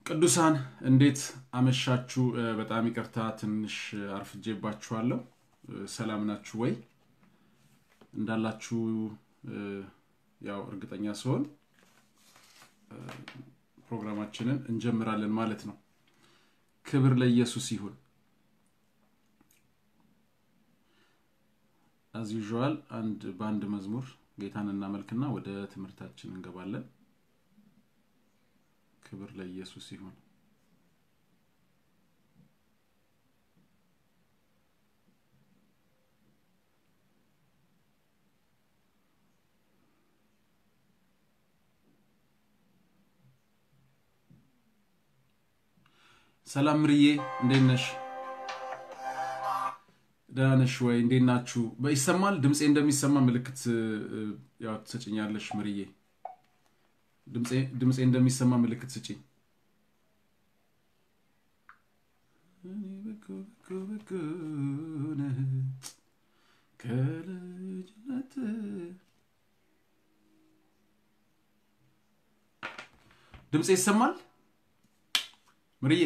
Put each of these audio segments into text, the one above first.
ቅዱሳን እንዴት አመሻችሁ? በጣም ይቅርታ ትንሽ አርፍጄባችኋለሁ። ሰላም ናችሁ ወይ? እንዳላችሁ ያው እርግጠኛ ስሆን ፕሮግራማችንን እንጀምራለን ማለት ነው። ክብር ለኢየሱስ ይሁን። አዝ ዩዥዋል አንድ በአንድ መዝሙር ጌታን እናመልክና ወደ ትምህርታችን እንገባለን። ክብር ለኢየሱስ ይሁን። ሰላም ምርዬ፣ እንዴት ነሽ? ደህና ነሽ ወይ? እንዴት ናችሁ? ይሰማል? ድምፄ እንደሚሰማ ምልክት ያው ትሰጭኛለሽ ምርዬ። ድምፄ እንደሚሰማ ምልክት ስጪኝ። ከልጅነት ድምፄ ይሰማል ምርዬ?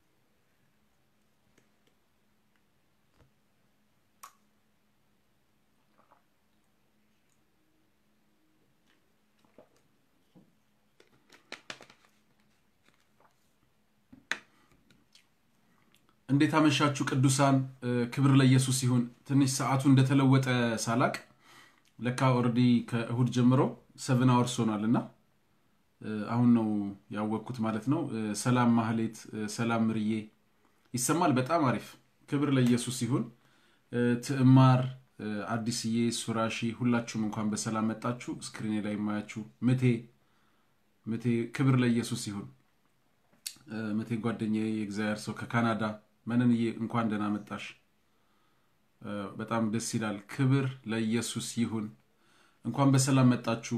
እንዴት አመሻችሁ ቅዱሳን። ክብር ለኢየሱስ ይሁን። ትንሽ ሰዓቱ እንደተለወጠ ሳላቅ ለካ ኦልሬዲ ከእሁድ ጀምሮ ሰቨን አወርስ ሆኗል እና አሁን ነው ያወቅኩት ማለት ነው። ሰላም ማህሌት፣ ሰላም ምርዬ፣ ይሰማል? በጣም አሪፍ። ክብር ለኢየሱስ ይሁን። ትዕማር፣ አዲስዬ፣ ሱራሺ ሁላችሁም እንኳን በሰላም መጣችሁ። ስክሪኔ ላይ የማያችሁ ምቴ ምቴ፣ ክብር ለኢየሱስ ይሁን። ምቴ ጓደኛዬ፣ የእግዚአብሔር ሰው ከካናዳ መነንዬ እንኳን ደህና መጣሽ። በጣም ደስ ይላል። ክብር ለኢየሱስ ይሁን። እንኳን በሰላም መጣችሁ።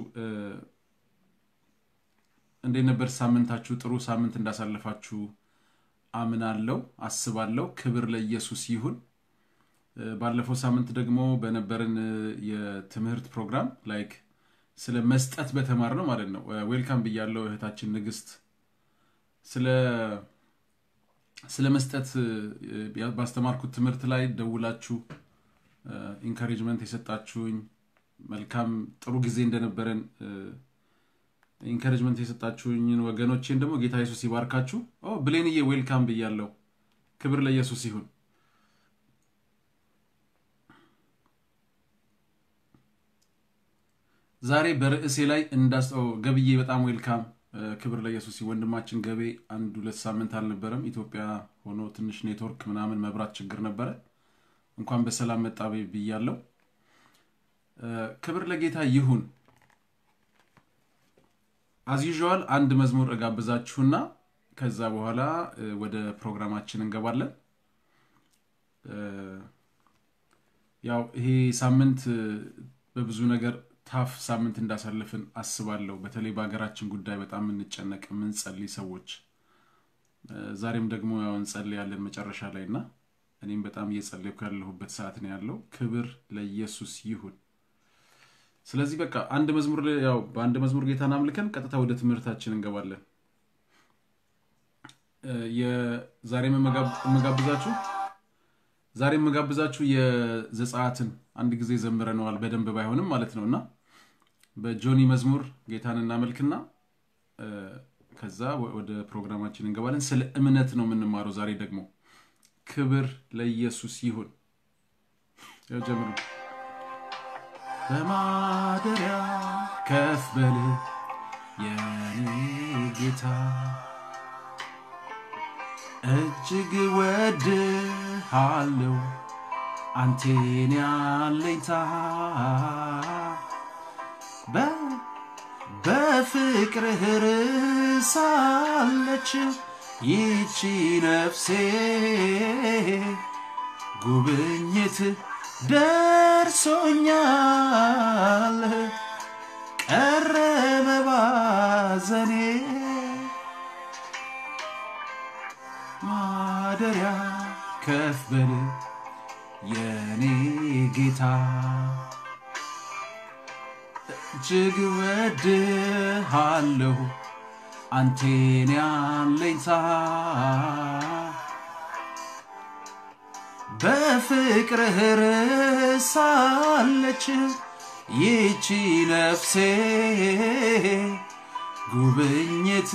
እንዴት ነበር ሳምንታችሁ? ጥሩ ሳምንት እንዳሳለፋችሁ አምናለሁ፣ አስባለሁ። ክብር ለኢየሱስ ይሁን። ባለፈው ሳምንት ደግሞ በነበረን የትምህርት ፕሮግራም ላይክ ስለ መስጠት በተማር ነው ማለት ነው። ዌልካም ብያለው እህታችን ንግስት ስለ ስለ መስጠት ባስተማርኩት ትምህርት ላይ ደውላችሁ ኢንካሬጅመንት የሰጣችሁኝ መልካም ጥሩ ጊዜ እንደነበረን ኢንካሬጅመንት የሰጣችሁኝን ወገኖቼን ደግሞ ጌታ ኢየሱስ ይባርካችሁ። ብሌንዬ ዌልካም ብያለው። ክብር ለኢየሱስ ይሁን። ዛሬ በርዕሴ ላይ እንዳስጠው ገብዬ በጣም ዌልካም ክብር ለኢየሱስ ወንድማችን ገቤ አንድ ሁለት ሳምንት አልነበረም ኢትዮጵያ ሆኖ ትንሽ ኔትወርክ ምናምን መብራት ችግር ነበረ። እንኳን በሰላም መጣ ብያለው። ክብር ለጌታ ይሁን። አዝዩዥዋል አንድ መዝሙር እጋብዛችሁና ከዛ በኋላ ወደ ፕሮግራማችን እንገባለን። ያው ይሄ ሳምንት በብዙ ነገር ታፍ ሳምንት እንዳሳለፍን አስባለሁ። በተለይ በሀገራችን ጉዳይ በጣም የምንጨነቅ የምንጸልይ ሰዎች ዛሬም ደግሞ ያው እንጸልያለን መጨረሻ ላይ እና እኔም በጣም እየጸለይኩ ያለሁበት ሰዓት ነው ያለው። ክብር ለኢየሱስ ይሁን። ስለዚህ በቃ አንድ መዝሙር ያው በአንድ መዝሙር ጌታን አምልከን ቀጥታ ወደ ትምህርታችን እንገባለን። ዛሬ የምጋብዛችሁ ዛሬ የምጋብዛችሁ የዘጸአትን አንድ ጊዜ ዘምረነዋል በደንብ ባይሆንም ማለት ነው እና በጆኒ መዝሙር ጌታን እናመልክና ከዛ ወደ ፕሮግራማችን እንገባለን። ስለ እምነት ነው የምንማረው ዛሬ ደግሞ። ክብር ለኢየሱስ ይሁን። ጀምሩ። በማደሪያ ከፍ በል የኔ ጌታ እጅግ ወድሃለው አንቴን ያለኝታ በፍቅርህ ርሳለች ይቺ ነፍሴ ጉብኝት ደርሶኛል ቀረበ ባዘኔ ማደሪያ ከፍ በል የኔ ጌታ እጅግ ወድሃለሁ አንቴን ያለኝታ በፍቅርህ ርሳለች ይቺ ነፍሴ ጉብኝት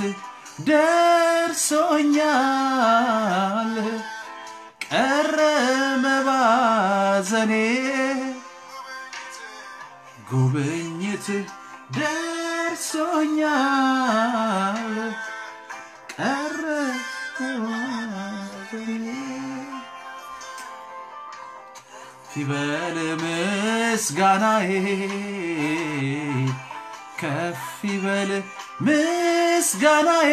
ደርሶኛል ቀረ መባዘኔ ጉብኝት ደርሶኛል ቀረ መባዘኔ ይበል ምስጋናዬ ከፍ ይበል ምስጋናዬ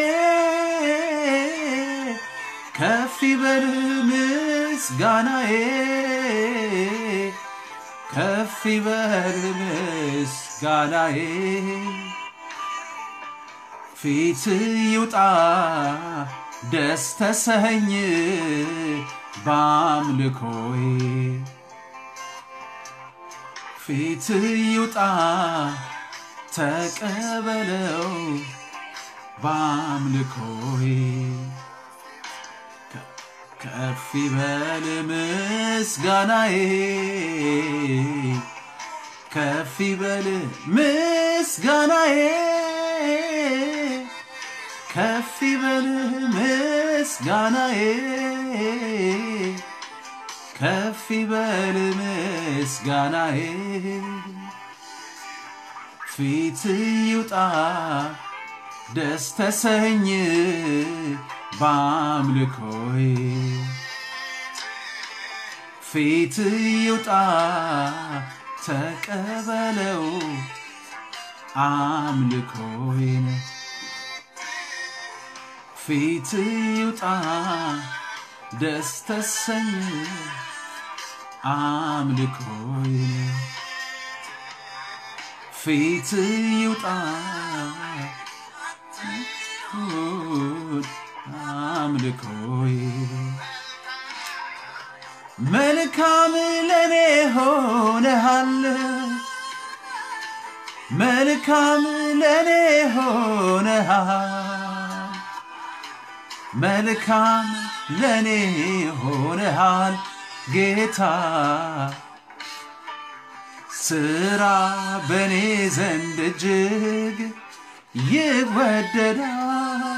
ከፍ ይበል ምስጋናዬ ከፍ ይበል ምስጋናዬ ፊት ይውጣ ደስ ተሰኝ በአምልኮዬ ፊት ይውጣ ተቀበለው በአምልኮዬ ከፍ ይበል ምስጋናዬ ከፍ ይበል ምስጋናዬ ከፍ ይበል ምስጋናዬ ከፍ ይበል ምስጋናዬ ፊት ይውጣ ደስ ተሰኝ በአምልኮዬ ፊት ይውጣ ተቀበለው አምልኮዬን ፊት ይውጣ ደስ ተሰኝ አምልኮዬን ፊት ይውጣ አምልኮዬ መልካም ለኔ ሆነሃል መልካም ለኔ ሆነሃል መልካም ለኔ ሆነሃል ጌታ ስራ በኔ ዘንድ እጅግ ይወደዳል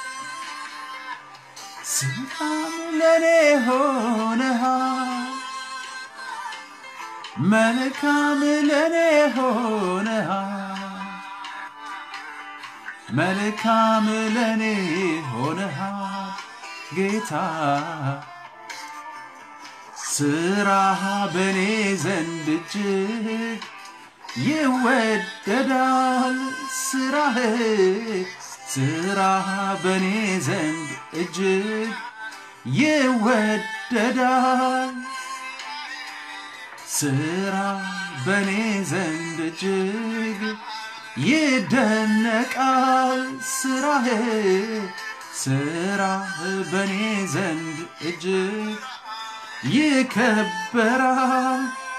ስራም ለኔ ሆነሃል መልካም ለኔ ሆነሃል መልካም ለኔ ሆነሃል ጌታ ስራህ በኔ ዘንድ እጅግ ይወደዳል ስራህ ስራህ በኔ ዘንድ እጅግ ይወደዳል ስራ በኔ ዘንድ እጅግ ይደነቃል ስራህ ስራህ በኔ ዘንድ እጅግ ይከበራል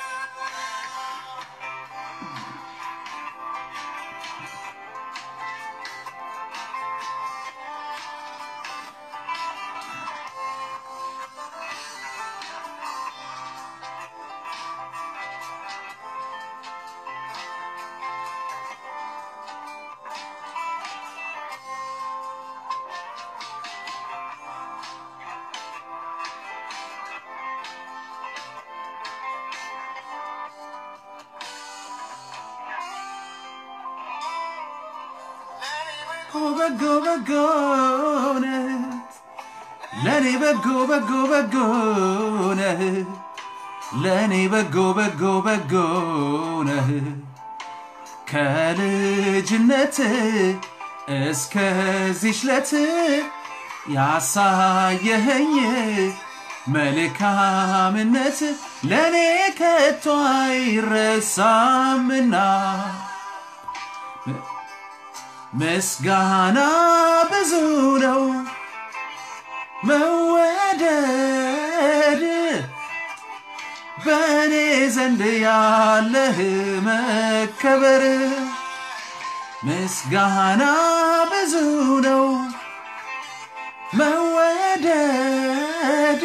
በጎ በጎ ነህ ለእኔ በጎ በጎ በጎ ነህ ለእኔ በጎ በጎ በጎ ነህ ከልጅነት እስከዚች ለት ያሳየኸኝ መልካምነት ለእኔ ከቶ አይረሳምና ምስጋና ብዙ ነው መወደድ በእኔ ዘንድ ያለህ መከበር ምስጋና ብዙ ነው መወደድ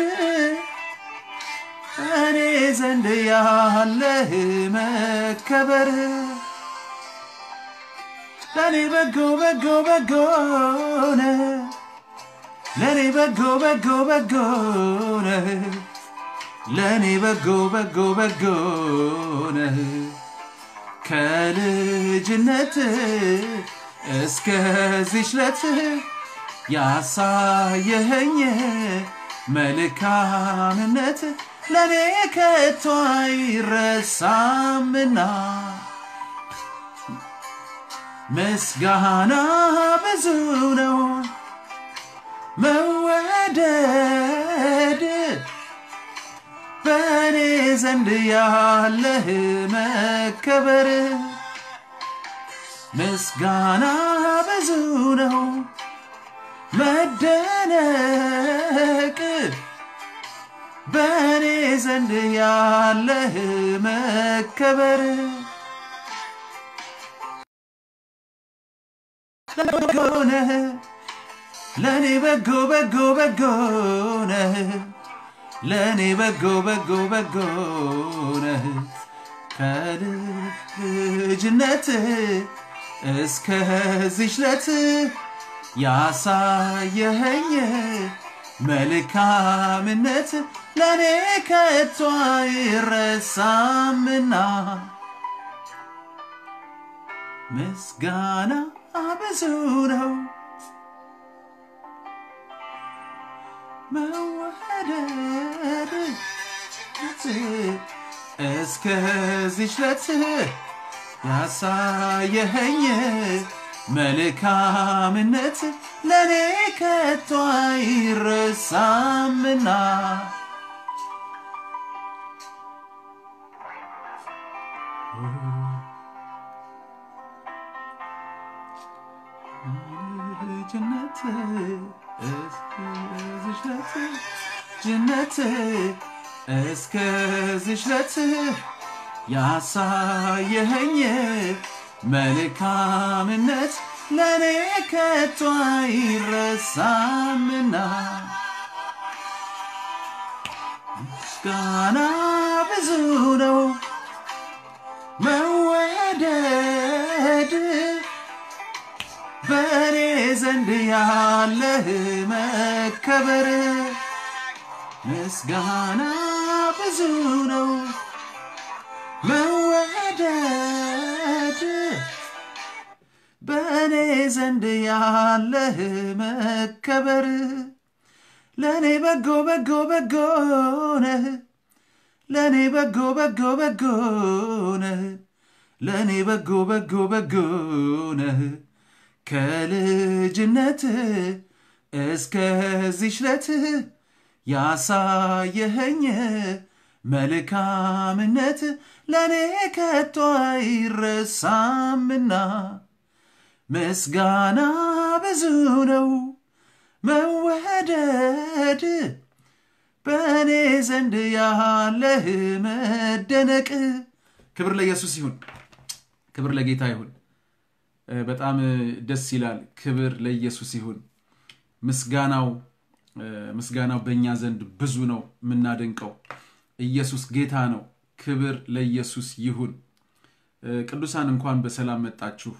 እኔ ዘንድ ያለህ መከበር ለእኔ በጎ በጎ በጎ ነህ ለእኔ በጎ በጎ በጎ ነህ ለእኔ በጎ በጎ በጎ ነህ ከልጅነት እስከዚች ለት ያሳየኸኝ መልካምነት ለእኔ ከቶ አይረሳምና ምስጋና ብዙ ነው መወደድ በእኔ ዘንድ ያለህ መከበር ምስጋና ብዙ ነው መደነቅ በእኔ ዘንድ ያለህ መከበር ነህ ለእኔ በጎ በጎ በጎ ነህ ለእኔ በጎ በጎ በጎ ነህ ከልጅነት እስከዚች ለት ያሳየኸኝ መልካምነት ለእኔ ከቶ አይረሳምና ምስጋና ብዙ ነው መወደድ እስከዚች ለት ያሳየኸኝ መልካምነት ለእኔ ከቶ አይረሳምና ጀነት እስከዚች ለት ጀነት እስከዚች ለት ያሳየኸኝ መልካምነት ለእኔ ከቶ አይረሳምና ምስጋና ብዙ ነው መወደድ በእኔ ዘንድ ያለህ መከበር ምስጋና ብዙ ነው መወደድ በእኔ ዘንድ ያለህ መከበር ለእኔ በጎ በጎ በጎ ነህ ለእኔ በጎ በጎ በጎ ነህ ለእኔ በጎ በጎ በጎ ነህ ከልጅነት እስከዚች ለት ያሳየኸኝ መልካምነት ለእኔ ከቶ አይረሳምና ምስጋና ብዙ ነው መወደድ በእኔ ዘንድ ያለህ መደነቅ ክብር ለኢየሱስ ይሁን ክብር ለጌታ ይሁን በጣም ደስ ይላል ክብር ለኢየሱስ ይሁን ምስጋናው ምስጋናው በእኛ ዘንድ ብዙ ነው የምናደንቀው ኢየሱስ ጌታ ነው ክብር ለኢየሱስ ይሁን ቅዱሳን እንኳን በሰላም መጣችሁ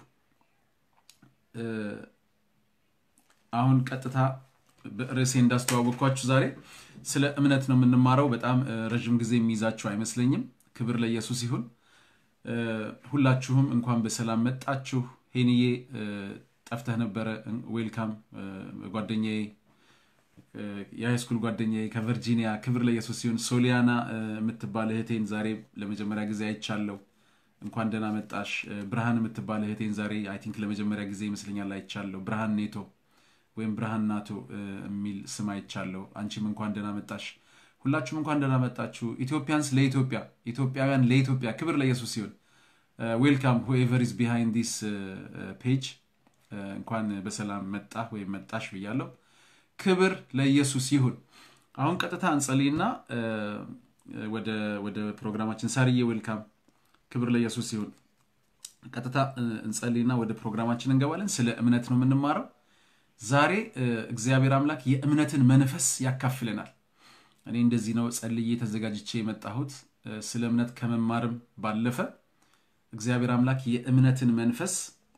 አሁን ቀጥታ ርዕሴ እንዳስተዋወቅኳችሁ ዛሬ ስለ እምነት ነው የምንማረው በጣም ረዥም ጊዜ የሚይዛችሁ አይመስለኝም ክብር ለኢየሱስ ይሁን ሁላችሁም እንኳን በሰላም መጣችሁ ሄንዬ ጠፍተህ ነበረ ዌልካም ጓደኛዬ የሃይስኩል ጓደኛዬ ከቨርጂኒያ ክብር ለኢየሱስ ሲሆን ሶሊያና የምትባል እህቴን ዛሬ ለመጀመሪያ ጊዜ አይቻለው እንኳን ደህና መጣሽ ብርሃን የምትባል እህቴን ዛሬ አይ ቲንክ ለመጀመሪያ ጊዜ ይመስለኛል አይቻለሁ ብርሃን ኔቶ ወይም ብርሃን ናቶ የሚል ስም አይቻለሁ አንቺም እንኳን ደህና መጣሽ ሁላችሁም እንኳን ደህና መጣችሁ ኢትዮጵያንስ ለኢትዮጵያ ኢትዮጵያውያን ለኢትዮጵያ ክብር ለኢየሱስ ሲሆን ዌልካም ሁኤቨር ኢዝ ቢሃይንድ ዲስ ፔጅ እንኳን በሰላም መጣ ወይም መጣሽ ብያለሁ ክብር ለኢየሱስ ይሁን አሁን ቀጥታ እንጸልይና ወደ ፕሮግራማችን ሳርዬ ዌልካም ክብር ለኢየሱስ ይሁን ቀጥታ እንጸልይና ወደ ፕሮግራማችን እንገባለን። ስለ እምነት ነው የምንማረው ዛሬ። እግዚአብሔር አምላክ የእምነትን መንፈስ ያካፍለናል። እኔ እንደዚህ ነው ጸልዬ ተዘጋጅቼ የመጣሁት ስለ እምነት ከመማርም ባለፈ እግዚአብሔር አምላክ የእምነትን መንፈስ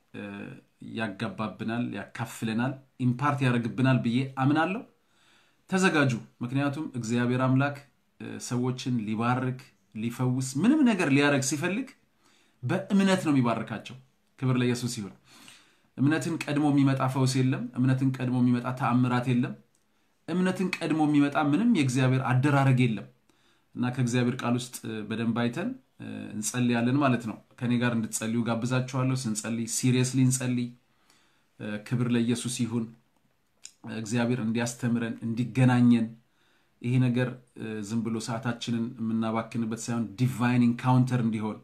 ያጋባብናል፣ ያካፍለናል፣ ኢምፓርት ያደርግብናል ብዬ አምናለሁ። ተዘጋጁ። ምክንያቱም እግዚአብሔር አምላክ ሰዎችን ሊባርክ ሊፈውስ፣ ምንም ነገር ሊያደርግ ሲፈልግ በእምነት ነው የሚባርካቸው። ክብር ለኢየሱስ ይሁን። እምነትን ቀድሞ የሚመጣ ፈውስ የለም። እምነትን ቀድሞ የሚመጣ ተአምራት የለም። እምነትን ቀድሞ የሚመጣ ምንም የእግዚአብሔር አደራረግ የለም እና ከእግዚአብሔር ቃል ውስጥ በደንብ አይተን እንጸልያለን ማለት ነው። ከኔ ጋር እንድትጸልዩ ጋብዛችኋለሁ። ስንጸልይ ሲሪየስሊ እንጸልይ። ክብር ለኢየሱስ ይሁን። እግዚአብሔር እንዲያስተምረን እንዲገናኘን፣ ይሄ ነገር ዝም ብሎ ሰዓታችንን የምናባክንበት ሳይሆን ዲቫይን ኢንካውንተር እንዲሆን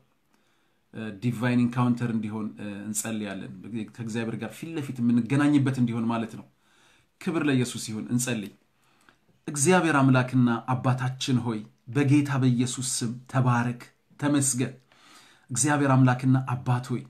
ዲቫይን ኢንካውንተር እንዲሆን እንጸልያለን። ከእግዚአብሔር ጋር ፊት ለፊት የምንገናኝበት እንዲሆን ማለት ነው። ክብር ለኢየሱስ ይሁን። እንጸልይ። እግዚአብሔር አምላክና አባታችን ሆይ በጌታ በኢየሱስ ስም ተባረክ፣ ተመስገን። እግዚአብሔር አምላክና አባት ሆይ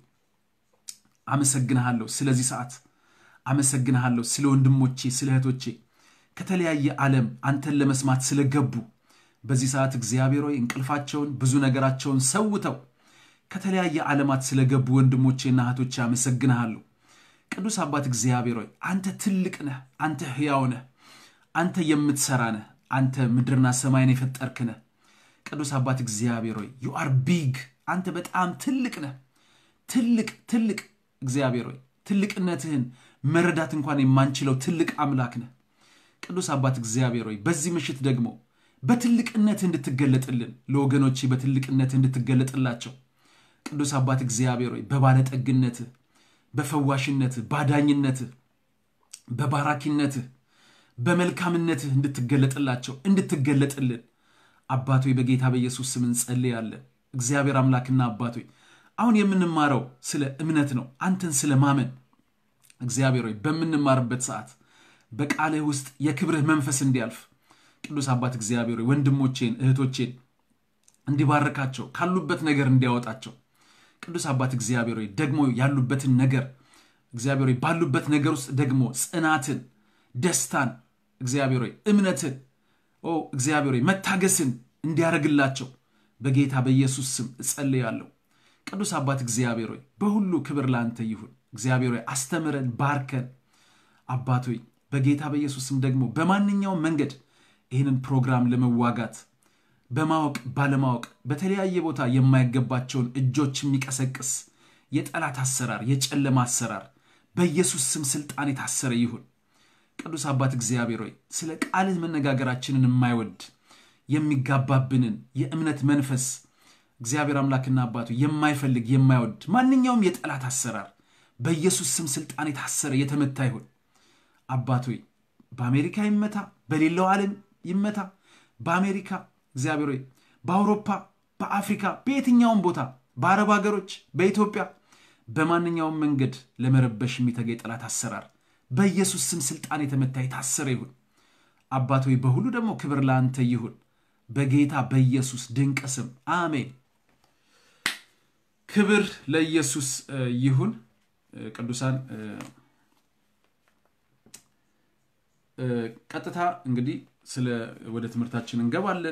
አመሰግንሃለሁ ስለዚህ ሰዓት፣ አመሰግንሃለሁ ስለ ወንድሞቼ፣ ስለ እህቶቼ ከተለያየ ዓለም አንተን ለመስማት ስለገቡ በዚህ ሰዓት እግዚአብሔር ሆይ እንቅልፋቸውን ብዙ ነገራቸውን ሰውተው ከተለያየ ዓለማት ስለገቡ ወንድሞቼና እህቶቼ አመሰግንሃለሁ። ቅዱስ አባት እግዚአብሔር ሆይ አንተ ትልቅ ነህ፣ አንተ ሕያው ነህ፣ አንተ የምትሰራ ነህ፣ አንተ ምድርና ሰማይን የፈጠርክ ነህ። ቅዱስ አባት እግዚአብሔር ሆይ ዩ አር ቢግ፣ አንተ በጣም ትልቅ ነህ። ትልቅ ትልቅ እግዚአብሔር ሆይ ትልቅነትህን መረዳት እንኳን የማንችለው ትልቅ አምላክ ነህ። ቅዱስ አባት እግዚአብሔር ሆይ በዚህ ምሽት ደግሞ በትልቅነትህ እንድትገለጥልን ለወገኖቼ በትልቅነትህ እንድትገለጥላቸው ቅዱስ አባት እግዚአብሔር ሆይ በባለጠግነትህ በፈዋሽነትህ ባዳኝነትህ በባራኪነትህ በመልካምነትህ እንድትገለጥላቸው እንድትገለጥልን አባቶ በጌታ በኢየሱስ ስም እንጸልያለን። እግዚአብሔር አምላክና አባቶ አሁን የምንማረው ስለ እምነት ነው፣ አንተን ስለ ማመን። እግዚአብሔር ሆይ በምንማርበት ሰዓት በቃልህ ውስጥ የክብርህ መንፈስ እንዲያልፍ ቅዱስ አባት እግዚአብሔር ሆይ ወንድሞቼን እህቶቼን እንዲባርካቸው ካሉበት ነገር እንዲያወጣቸው ቅዱስ አባት እግዚአብሔር ሆይ ደግሞ ያሉበትን ነገር እግዚአብሔር ሆይ ባሉበት ነገር ውስጥ ደግሞ ጽናትን፣ ደስታን እግዚአብሔር ሆይ እምነትን ኦ እግዚአብሔር ሆይ መታገስን እንዲያደርግላቸው በጌታ በኢየሱስ ስም እጸልያለሁ። ቅዱስ አባት እግዚአብሔር ሆይ በሁሉ ክብር ለአንተ ይሁን። እግዚአብሔር ሆይ አስተምረን፣ ባርከን። አባት ሆይ በጌታ በኢየሱስ ስም ደግሞ በማንኛውም መንገድ ይህንን ፕሮግራም ለመዋጋት በማወቅ ባለማወቅ በተለያየ ቦታ የማይገባቸውን እጆች የሚቀሰቅስ የጠላት አሰራር፣ የጨለማ አሰራር በኢየሱስ ስም ስልጣን የታሰረ ይሁን። ቅዱስ አባት እግዚአብሔር ሆይ ስለ ቃልህ መነጋገራችንን የማይወድ የሚጋባብንን የእምነት መንፈስ እግዚአብሔር አምላክና አባቱ የማይፈልግ የማይወድ ማንኛውም የጠላት አሰራር በኢየሱስ ስም ስልጣን የታሰረ የተመታ ይሁን። አባት ሆይ በአሜሪካ ይመታ፣ በሌላው ዓለም ይመታ። በአሜሪካ እግዚአብሔር ሆይ በአውሮፓ፣ በአፍሪካ፣ በየትኛውም ቦታ በአረብ ሀገሮች፣ በኢትዮጵያ በማንኛውም መንገድ ለመረበሽ የሚተጋ የጠላት አሰራር በኢየሱስ ስም ስልጣን የተመታ የታሰረ ይሁን። አባት ሆይ በሁሉ ደግሞ ክብር ለአንተ ይሁን፣ በጌታ በኢየሱስ ድንቅ ስም አሜን። ክብር ለኢየሱስ ይሁን። ቅዱሳን ቀጥታ እንግዲህ ስለ ወደ ትምህርታችን እንገባለን።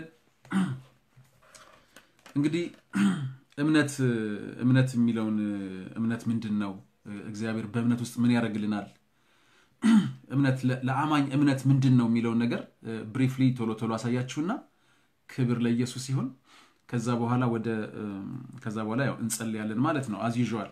እንግዲህ እምነት እምነት የሚለውን እምነት ምንድን ነው? እግዚአብሔር በእምነት ውስጥ ምን ያደርግልናል? እምነት ለአማኝ እምነት ምንድን ነው የሚለውን ነገር ብሪፍሊ ቶሎ ቶሎ አሳያችሁና ክብር ለኢየሱስ ይሁን። ከዛ በኋላ ወደ ከዛ በኋላ ያው እንጸልያለን ማለት ነው። አዝ ዩዥዋል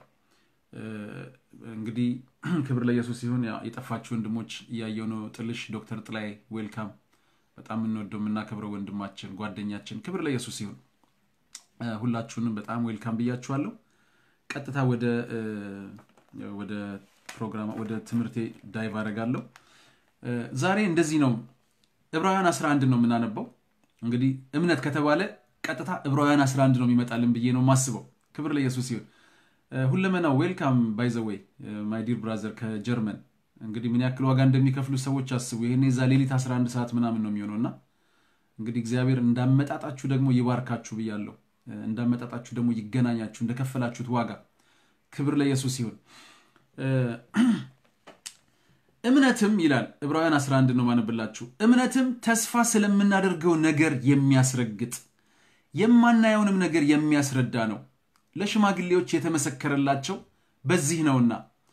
እንግዲህ ክብር ለኢየሱስ ይሁን። የጠፋችሁ ወንድሞች እያየው ነው። ጥልሽ ዶክተር ጥላይ ዌልካም። በጣም የምንወደው የምናከብረው ወንድማችን ጓደኛችን፣ ክብር ለኢየሱስ ይሁን። ሁላችሁንም በጣም ዌልካም ብያችኋለሁ። ቀጥታ ወደ ወደ ፕሮግራም ወደ ትምህርቴ ዳይቭ አደርጋለሁ። ዛሬ እንደዚህ ነው። ዕብራውያን 11 ነው የምናነበው። እንግዲህ እምነት ከተባለ ቀጥታ ዕብራውያን 11 ነው የሚመጣልን ብዬ ነው የማስበው። ክብር ለኢየሱስ ይሁን። ሁለመናው ዌልካም ባይ ዘ ዌይ ማይ ዲር ብራዘር ከጀርመን እንግዲህ ምን ያክል ዋጋ እንደሚከፍሉ ሰዎች አስቡ። ይሄኔ ዛ ሌሊት 11 ሰዓት ምናምን ነው የሚሆነው እና እንግዲህ እግዚአብሔር እንዳመጣጣችሁ ደግሞ ይባርካችሁ ብያለሁ። እንዳመጣጣችሁ ደግሞ ይገናኛችሁ እንደከፈላችሁት ዋጋ ክብር ለኢየሱስ ይሁን። እምነትም ይላል ዕብራውያን 11 ነው ማነብላችሁ። እምነትም ተስፋ ስለምናደርገው ነገር የሚያስረግጥ የማናየውንም ነገር የሚያስረዳ ነው። ለሽማግሌዎች የተመሰከረላቸው በዚህ ነውና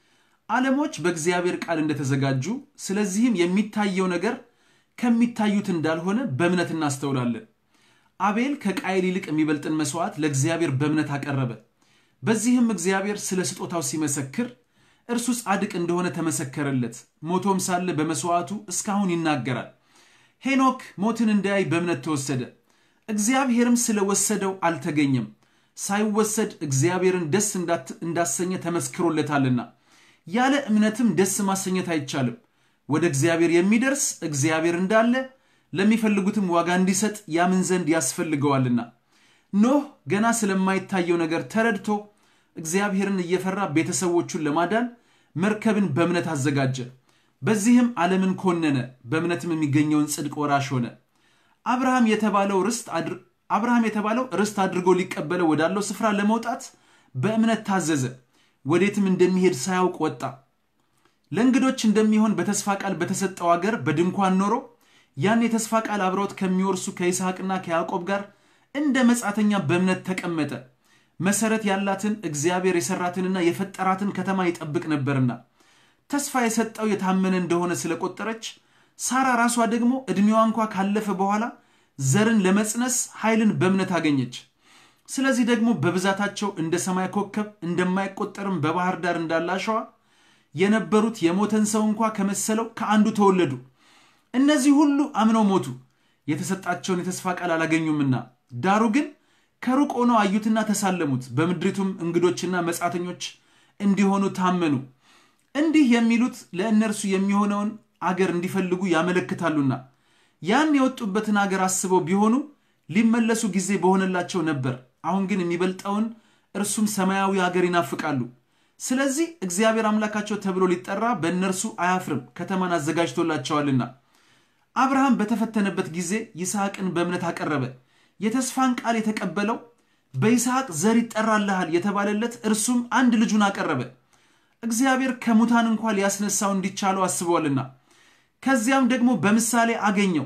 ዓለሞች በእግዚአብሔር ቃል እንደተዘጋጁ፣ ስለዚህም የሚታየው ነገር ከሚታዩት እንዳልሆነ በእምነት እናስተውላለን። አቤል ከቃየል ይልቅ የሚበልጥን መስዋዕት ለእግዚአብሔር በእምነት አቀረበ። በዚህም እግዚአብሔር ስለ ስጦታው ሲመሰክር እርሱ ጻድቅ እንደሆነ ተመሰከረለት። ሞቶም ሳለ በመስዋዕቱ እስካሁን ይናገራል። ሄኖክ ሞትን እንዳያይ በእምነት ተወሰደ፣ እግዚአብሔርም ስለወሰደው አልተገኘም። ሳይወሰድ እግዚአብሔርን ደስ እንዳሰኘ ተመስክሮለታልና። ያለ እምነትም ደስ ማሰኘት አይቻልም። ወደ እግዚአብሔር የሚደርስ እግዚአብሔር እንዳለ ለሚፈልጉትም ዋጋ እንዲሰጥ ያምን ዘንድ ያስፈልገዋልና። ኖህ ገና ስለማይታየው ነገር ተረድቶ እግዚአብሔርን እየፈራ ቤተሰቦቹን ለማዳን መርከብን በእምነት አዘጋጀ። በዚህም ዓለምን ኮነነ፣ በእምነትም የሚገኘውን ጽድቅ ወራሽ ሆነ። አብርሃም የተባለው ርስት አብርሃም የተባለው ርስት አድርጎ ሊቀበለው ወዳለው ስፍራ ለመውጣት በእምነት ታዘዘ። ወዴትም እንደሚሄድ ሳያውቅ ወጣ። ለእንግዶች እንደሚሆን በተስፋ ቃል በተሰጠው አገር በድንኳን ኖሮ ያን የተስፋ ቃል አብረውት ከሚወርሱ ከይስሐቅና ከያዕቆብ ጋር እንደ መጻተኛ በእምነት ተቀመጠ። መሰረት ያላትን እግዚአብሔር የሰራትንና የፈጠራትን ከተማ ይጠብቅ ነበርና ተስፋ የሰጠው የታመነ እንደሆነ ስለቆጠረች ሳራ ራሷ ደግሞ ዕድሜዋ እንኳ ካለፈ በኋላ ዘርን ለመጽነስ ኃይልን በእምነት አገኘች። ስለዚህ ደግሞ በብዛታቸው እንደ ሰማይ ኮከብ እንደማይቆጠርም በባህር ዳር እንዳለ አሸዋ የነበሩት የሞተን ሰው እንኳ ከመሰለው ከአንዱ ተወለዱ። እነዚህ ሁሉ አምነው ሞቱ፣ የተሰጣቸውን የተስፋ ቃል አላገኙምና። ዳሩ ግን ከሩቅ ሆነው አዩትና ተሳለሙት፣ በምድሪቱም እንግዶችና መጻተኞች እንዲሆኑ ታመኑ። እንዲህ የሚሉት ለእነርሱ የሚሆነውን አገር እንዲፈልጉ ያመለክታሉና ያን የወጡበትን አገር አስበው ቢሆኑ ሊመለሱ ጊዜ በሆነላቸው ነበር። አሁን ግን የሚበልጠውን እርሱም ሰማያዊ አገር ይናፍቃሉ። ስለዚህ እግዚአብሔር አምላካቸው ተብሎ ሊጠራ በእነርሱ አያፍርም፣ ከተማን አዘጋጅቶላቸዋልና። አብርሃም በተፈተነበት ጊዜ ይስሐቅን በእምነት አቀረበ። የተስፋን ቃል የተቀበለው በይስሐቅ ዘር ይጠራልሃል የተባለለት እርሱም አንድ ልጁን አቀረበ። እግዚአብሔር ከሙታን እንኳ ሊያስነሳው እንዲቻለው አስበዋልና። ከዚያም ደግሞ በምሳሌ አገኘው።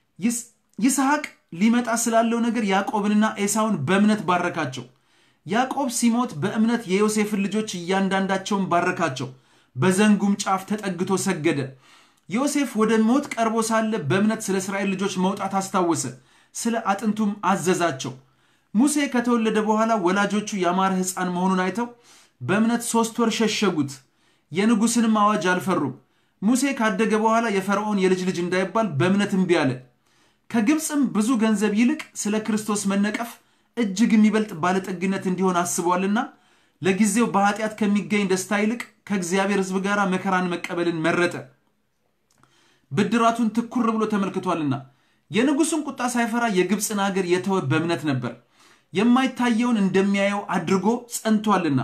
ይስሐቅ ሊመጣ ስላለው ነገር ያዕቆብንና ኤሳውን በእምነት ባረካቸው። ያዕቆብ ሲሞት በእምነት የዮሴፍን ልጆች እያንዳንዳቸውን ባረካቸው። በዘንጉም ጫፍ ተጠግቶ ሰገደ። ዮሴፍ ወደ ሞት ቀርቦ ሳለ በእምነት ስለ እስራኤል ልጆች መውጣት አስታወሰ፣ ስለ አጥንቱም አዘዛቸው። ሙሴ ከተወለደ በኋላ ወላጆቹ ያማረ ሕፃን መሆኑን አይተው በእምነት ሦስት ወር ሸሸጉት። የንጉሥንም አዋጅ አልፈሩም። ሙሴ ካደገ በኋላ የፈርዖን የልጅ ልጅ እንዳይባል በእምነት እምቢ አለ። ከግብፅም ብዙ ገንዘብ ይልቅ ስለ ክርስቶስ መነቀፍ እጅግ የሚበልጥ ባለጠግነት እንዲሆን አስቧልና ለጊዜው በኃጢአት ከሚገኝ ደስታ ይልቅ ከእግዚአብሔር ሕዝብ ጋር መከራን መቀበልን መረጠ። ብድራቱን ትኩር ብሎ ተመልክቷልና የንጉሱን ቁጣ ሳይፈራ የግብፅን አገር የተወ በእምነት ነበር። የማይታየውን እንደሚያየው አድርጎ ጸንቷልና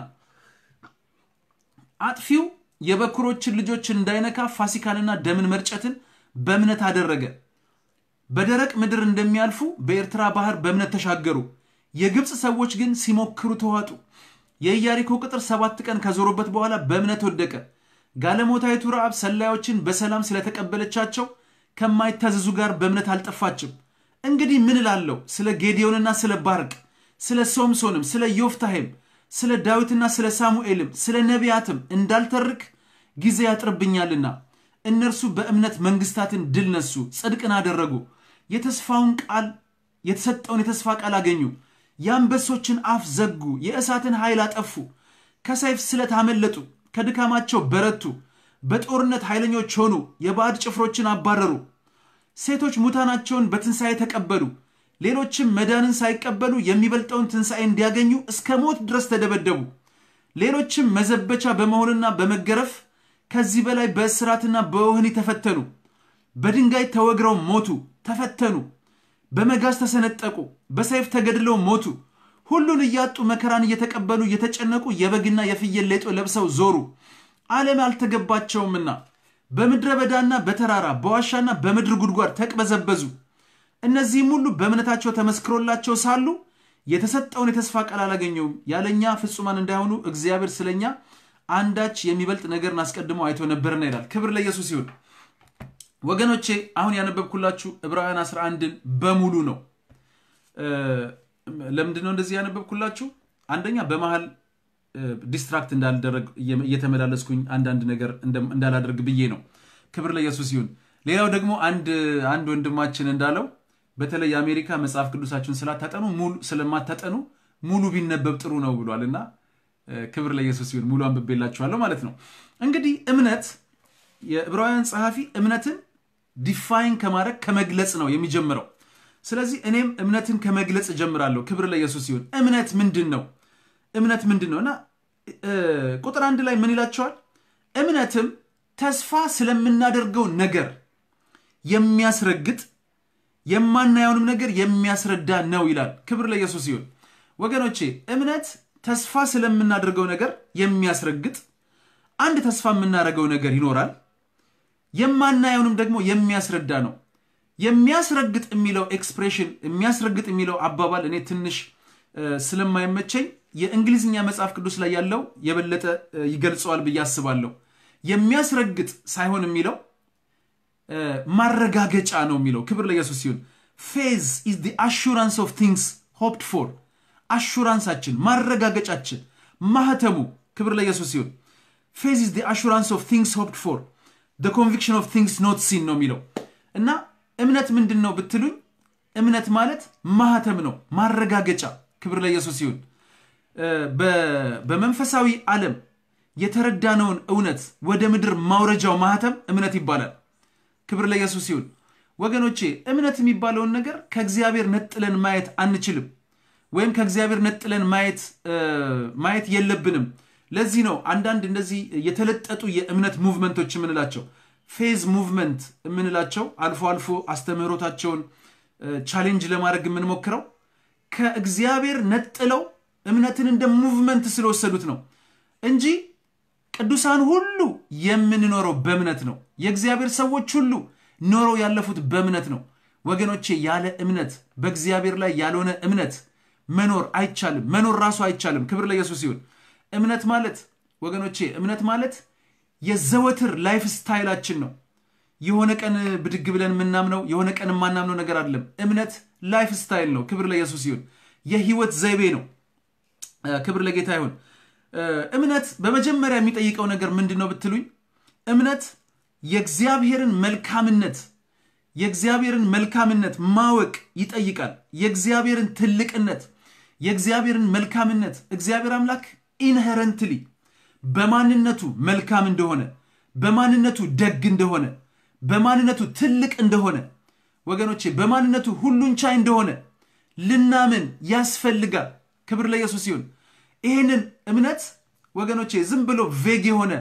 አጥፊው የበኩሮችን ልጆች እንዳይነካ ፋሲካንና ደምን መርጨትን በእምነት አደረገ። በደረቅ ምድር እንደሚያልፉ በኤርትራ ባህር በእምነት ተሻገሩ። የግብፅ ሰዎች ግን ሲሞክሩ ተዋጡ። የኢያሪኮ ቅጥር ሰባት ቀን ከዞሩበት በኋላ በእምነት ወደቀ። ጋለሞታይቱ ረዓብ ሰላዮችን በሰላም ስለተቀበለቻቸው ከማይታዘዙ ጋር በእምነት አልጠፋችም። እንግዲህ ምን እላለሁ? ስለ ጌዲዮንና ስለ ባርቅ፣ ስለ ሶምሶንም፣ ስለ ዮፍታሄም፣ ስለ ዳዊትና ስለ ሳሙኤልም፣ ስለ ነቢያትም እንዳልተርክ ጊዜ ያጥርብኛልና እነርሱ በእምነት መንግስታትን ድል ነሱ፣ ጽድቅን አደረጉ፣ የተስፋውን ቃል የተሰጠውን የተስፋ ቃል አገኙ፣ የአንበሶችን አፍ ዘጉ፣ የእሳትን ኃይል አጠፉ፣ ከሰይፍ ስለት አመለጡ፣ ከድካማቸው በረቱ፣ በጦርነት ኃይለኞች ሆኑ፣ የባዕድ ጭፍሮችን አባረሩ። ሴቶች ሙታናቸውን በትንሣኤ ተቀበሉ። ሌሎችም መዳንን ሳይቀበሉ የሚበልጠውን ትንሣኤ እንዲያገኙ እስከ ሞት ድረስ ተደበደቡ። ሌሎችም መዘበቻ በመሆንና በመገረፍ ከዚህ በላይ በእስራትና በወህኒ ተፈተኑ። በድንጋይ ተወግረው ሞቱ፣ ተፈተኑ። በመጋዝ ተሰነጠቁ፣ በሰይፍ ተገድለው ሞቱ። ሁሉን እያጡ መከራን እየተቀበሉ እየተጨነቁ የበግና የፍየል ሌጦ ለብሰው ዞሩ። ዓለም አልተገባቸውምና በምድረ በዳና በተራራ በዋሻና በምድር ጉድጓድ ተቅበዘበዙ። እነዚህም ሁሉ በእምነታቸው ተመስክሮላቸው ሳሉ የተሰጠውን የተስፋ ቃል አላገኘውም። ያለኛ ፍጹማን እንዳይሆኑ እግዚአብሔር ስለኛ አንዳች የሚበልጥ ነገርን አስቀድሞ አይቶ ነበርና ይላል። ክብር ለኢየሱስ ይሁን። ወገኖቼ አሁን ያነበብኩላችሁ ዕብራውያን 11ን በሙሉ ነው። ለምንድን ነው እንደዚህ ያነበብኩላችሁ? አንደኛ በመሀል ዲስትራክት እንዳልደረግ እየተመላለስኩኝ አንዳንድ ነገር እንዳላደርግ ብዬ ነው። ክብር ለኢየሱስ ይሁን። ሌላው ደግሞ አንድ አንድ ወንድማችን እንዳለው በተለይ የአሜሪካ መጽሐፍ ቅዱሳችሁን ስላታጠኑ ስለማታጠኑ ሙሉ ቢነበብ ጥሩ ነው ብሏል እና ክብር ለኢየሱስ ይሁን። ሙሉ አንብቤላችኋለሁ ማለት ነው። እንግዲህ እምነት የዕብራውያን ጸሐፊ እምነትን ዲፋይን ከማድረግ ከመግለጽ ነው የሚጀምረው። ስለዚህ እኔም እምነትን ከመግለጽ እጀምራለሁ። ክብር ለኢየሱስ ይሁን። እምነት ምንድን ነው? እምነት ምንድን ነው? እና ቁጥር አንድ ላይ ምን ይላቸዋል? እምነትም ተስፋ ስለምናደርገው ነገር የሚያስረግጥ የማናየውንም ነገር የሚያስረዳ ነው ይላል። ክብር ለኢየሱስ ይሁን። ወገኖቼ እምነት ተስፋ ስለምናደርገው ነገር የሚያስረግጥ አንድ ተስፋ የምናደርገው ነገር ይኖራል። የማናየውንም ደግሞ የሚያስረዳ ነው። የሚያስረግጥ የሚለው ኤክስፕሬሽን የሚያስረግጥ የሚለው አባባል እኔ ትንሽ ስለማይመቸኝ የእንግሊዝኛ መጽሐፍ ቅዱስ ላይ ያለው የበለጠ ይገልጸዋል ብዬ አስባለሁ። የሚያስረግጥ ሳይሆን የሚለው ማረጋገጫ ነው የሚለው። ክብር ለኢየሱስ ሲሆን ፌዝ ኢዝ ዲ አሹራንስ ኦፍ ቲንግስ ሆፕድ ፎር አሹራንሳችን፣ ማረጋገጫችን፣ ማህተሙ ክብር ለኢየሱስ ሲሆን ፌዝ ኢዝ ዲ አሹራንስ ኦፍ ቲንግስ ሆፕድ ፎር ደ ኮንቪክሽን ኦፍ ቲንግስ ኖት ሲን ነው የሚለው እና እምነት ምንድን ነው ብትሉኝ እምነት ማለት ማህተም ነው፣ ማረጋገጫ። ክብር ለኢየሱስ ሲሆን በመንፈሳዊ ዓለም የተረዳነውን እውነት ወደ ምድር ማውረጃው ማህተም እምነት ይባላል። ክብር ለኢየሱስ ይሁን። ወገኖቼ እምነት የሚባለውን ነገር ከእግዚአብሔር ነጥለን ማየት አንችልም፣ ወይም ከእግዚአብሔር ነጥለን ማየት ማየት የለብንም። ለዚህ ነው አንዳንድ እንደዚህ የተለጠጡ የእምነት ሙቭመንቶች የምንላቸው ፌዝ ሙቭመንት የምንላቸው አልፎ አልፎ አስተምህሮታቸውን ቻሌንጅ ለማድረግ የምንሞክረው ከእግዚአብሔር ነጥለው እምነትን እንደ ሙቭመንት ስለወሰዱት ነው እንጂ ቅዱሳን ሁሉ የምንኖረው በእምነት ነው። የእግዚአብሔር ሰዎች ሁሉ ኖረው ያለፉት በእምነት ነው። ወገኖቼ ያለ እምነት በእግዚአብሔር ላይ ያልሆነ እምነት መኖር አይቻልም። መኖር ራሱ አይቻልም። ክብር ለኢየሱስ ይሁን። እምነት ማለት ወገኖቼ እምነት ማለት የዘወትር ላይፍ ስታይላችን ነው። የሆነ ቀን ብድግ ብለን የምናምነው የሆነ ቀን የማናምነው ነገር አይደለም። እምነት ላይፍ ስታይል ነው። ክብር ለኢየሱስ ይሁን። የህይወት ዘይቤ ነው። ክብር ለጌታ ይሁን። እምነት በመጀመሪያ የሚጠይቀው ነገር ምንድን ነው ብትሉኝ፣ እምነት የእግዚአብሔርን መልካምነት የእግዚአብሔርን መልካምነት ማወቅ ይጠይቃል። የእግዚአብሔርን ትልቅነት፣ የእግዚአብሔርን መልካምነት እግዚአብሔር አምላክ ኢንሄረንትሊ በማንነቱ መልካም እንደሆነ፣ በማንነቱ ደግ እንደሆነ፣ በማንነቱ ትልቅ እንደሆነ ወገኖቼ በማንነቱ ሁሉን ቻይ እንደሆነ ልናምን ያስፈልጋል። ክብር ለኢየሱስ ይሁን። ይህንን እምነት ወገኖቼ ዝም ብሎ ቬግ የሆነ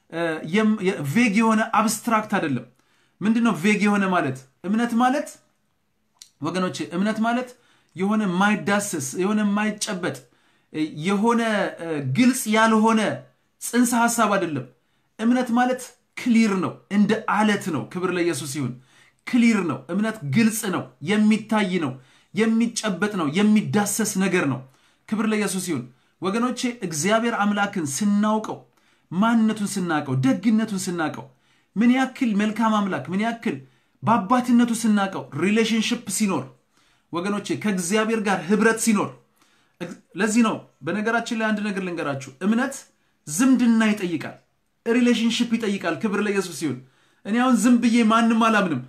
ቬግ የሆነ አብስትራክት አይደለም። ምንድን ነው ቬግ የሆነ ማለት? እምነት ማለት ወገኖቼ እምነት ማለት የሆነ የማይዳሰስ የሆነ የማይጨበጥ የሆነ ግልጽ ያልሆነ ጽንሰ ሐሳብ አይደለም። እምነት ማለት ክሊር ነው፣ እንደ አለት ነው። ክብር ለኢየሱስ ይሁን። ክሊር ነው። እምነት ግልጽ ነው፣ የሚታይ ነው፣ የሚጨበጥ ነው፣ የሚዳሰስ ነገር ነው። ክብር ለኢየሱስ ይሁን። ወገኖቼ እግዚአብሔር አምላክን ስናውቀው ማንነቱን ስናውቀው ደግነቱን ስናውቀው ምን ያክል መልካም አምላክ ምን ያክል በአባትነቱ ስናውቀው ሪሌሽንሽፕ ሲኖር ወገኖቼ ከእግዚአብሔር ጋር ህብረት ሲኖር ለዚህ ነው በነገራችን ላይ አንድ ነገር ልንገራችሁ እምነት ዝምድና ይጠይቃል ሪሌሽንሽፕ ይጠይቃል ክብር ለኢየሱስ ሲሆን እኔ አሁን ዝም ብዬ ማንም አላምንም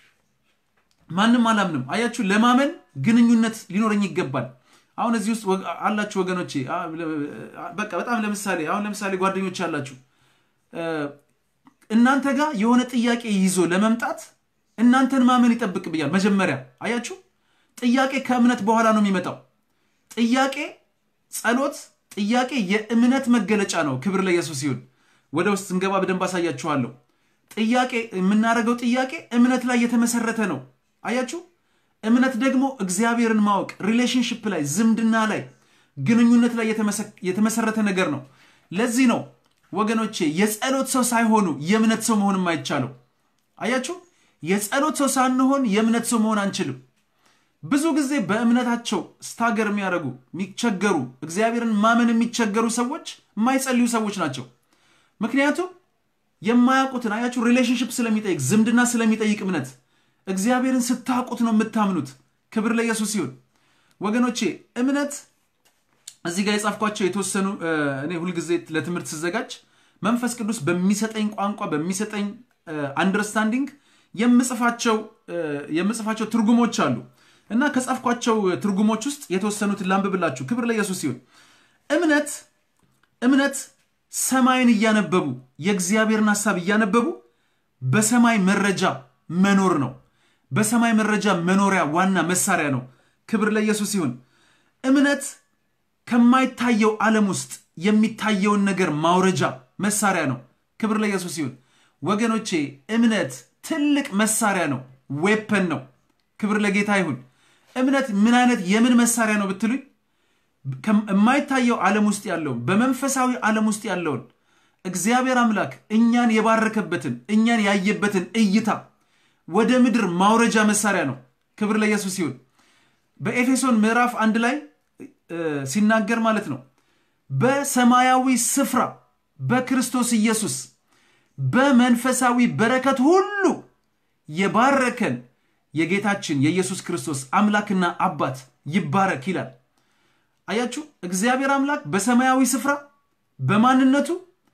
ማንም አላምንም አያችሁ ለማመን ግንኙነት ሊኖረኝ ይገባል አሁን እዚህ ውስጥ አላችሁ ወገኖቼ በቃ በጣም ለምሳሌ አሁን ለምሳሌ ጓደኞች አላችሁ እናንተ ጋር የሆነ ጥያቄ ይዞ ለመምጣት እናንተን ማመን ይጠብቅብኛል መጀመሪያ አያችሁ ጥያቄ ከእምነት በኋላ ነው የሚመጣው ጥያቄ ጸሎት ጥያቄ የእምነት መገለጫ ነው ክብር ለኢየሱስ ይሁን ወደ ውስጥ ስንገባ በደንብ አሳያችኋለሁ ጥያቄ የምናደርገው ጥያቄ እምነት ላይ የተመሰረተ ነው አያችሁ እምነት ደግሞ እግዚአብሔርን ማወቅ ሪሌሽንሽፕ ላይ ዝምድና ላይ ግንኙነት ላይ የተመሰረተ ነገር ነው ለዚህ ነው ወገኖቼ የጸሎት ሰው ሳይሆኑ የእምነት ሰው መሆን የማይቻለው አያችሁ የጸሎት ሰው ሳንሆን የእምነት ሰው መሆን አንችልም ብዙ ጊዜ በእምነታቸው ስታገር የሚያደርጉ የሚቸገሩ እግዚአብሔርን ማመን የሚቸገሩ ሰዎች የማይጸልዩ ሰዎች ናቸው። ምክንያቱም የማያውቁትን አያችሁ፣ ሪሌሽንሽፕ ስለሚጠይቅ ዝምድና ስለሚጠይቅ እምነት እግዚአብሔርን ስታውቁት ነው የምታምኑት። ክብር ለኢየሱስ ሲሆን ወገኖቼ እምነት እዚህ ጋር የጻፍኳቸው የተወሰኑ እኔ ሁልጊዜ ለትምህርት ስዘጋጅ መንፈስ ቅዱስ በሚሰጠኝ ቋንቋ በሚሰጠኝ አንደርስታንዲንግ የምጽፋቸው የምጽፋቸው ትርጉሞች አሉ እና ከጻፍኳቸው ትርጉሞች ውስጥ የተወሰኑትን ላንብብላችሁ። ክብር ለኢየሱስ ሲሆን እምነት እምነት ሰማይን እያነበቡ የእግዚአብሔርን ሐሳብ እያነበቡ በሰማይ መረጃ መኖር ነው። በሰማይ መረጃ መኖሪያ ዋና መሳሪያ ነው። ክብር ለኢየሱስ ሲሆን እምነት ከማይታየው ዓለም ውስጥ የሚታየውን ነገር ማውረጃ መሳሪያ ነው። ክብር ለኢየሱስ ሲሆን ወገኖቼ እምነት ትልቅ መሳሪያ ነው፣ ዌፐን ነው። ክብር ለጌታ ይሁን። እምነት ምን አይነት የምን መሳሪያ ነው ብትሉኝ የማይታየው ዓለም ውስጥ ያለውን በመንፈሳዊ ዓለም ውስጥ ያለውን እግዚአብሔር አምላክ እኛን የባረከበትን እኛን ያየበትን እይታ ወደ ምድር ማውረጃ መሳሪያ ነው። ክብር ለኢየሱስ ሲሆን በኤፌሶን ምዕራፍ አንድ ላይ ሲናገር ማለት ነው በሰማያዊ ስፍራ በክርስቶስ ኢየሱስ በመንፈሳዊ በረከት ሁሉ የባረከን የጌታችን የኢየሱስ ክርስቶስ አምላክና አባት ይባረክ ይላል። አያችሁ፣ እግዚአብሔር አምላክ በሰማያዊ ስፍራ በማንነቱ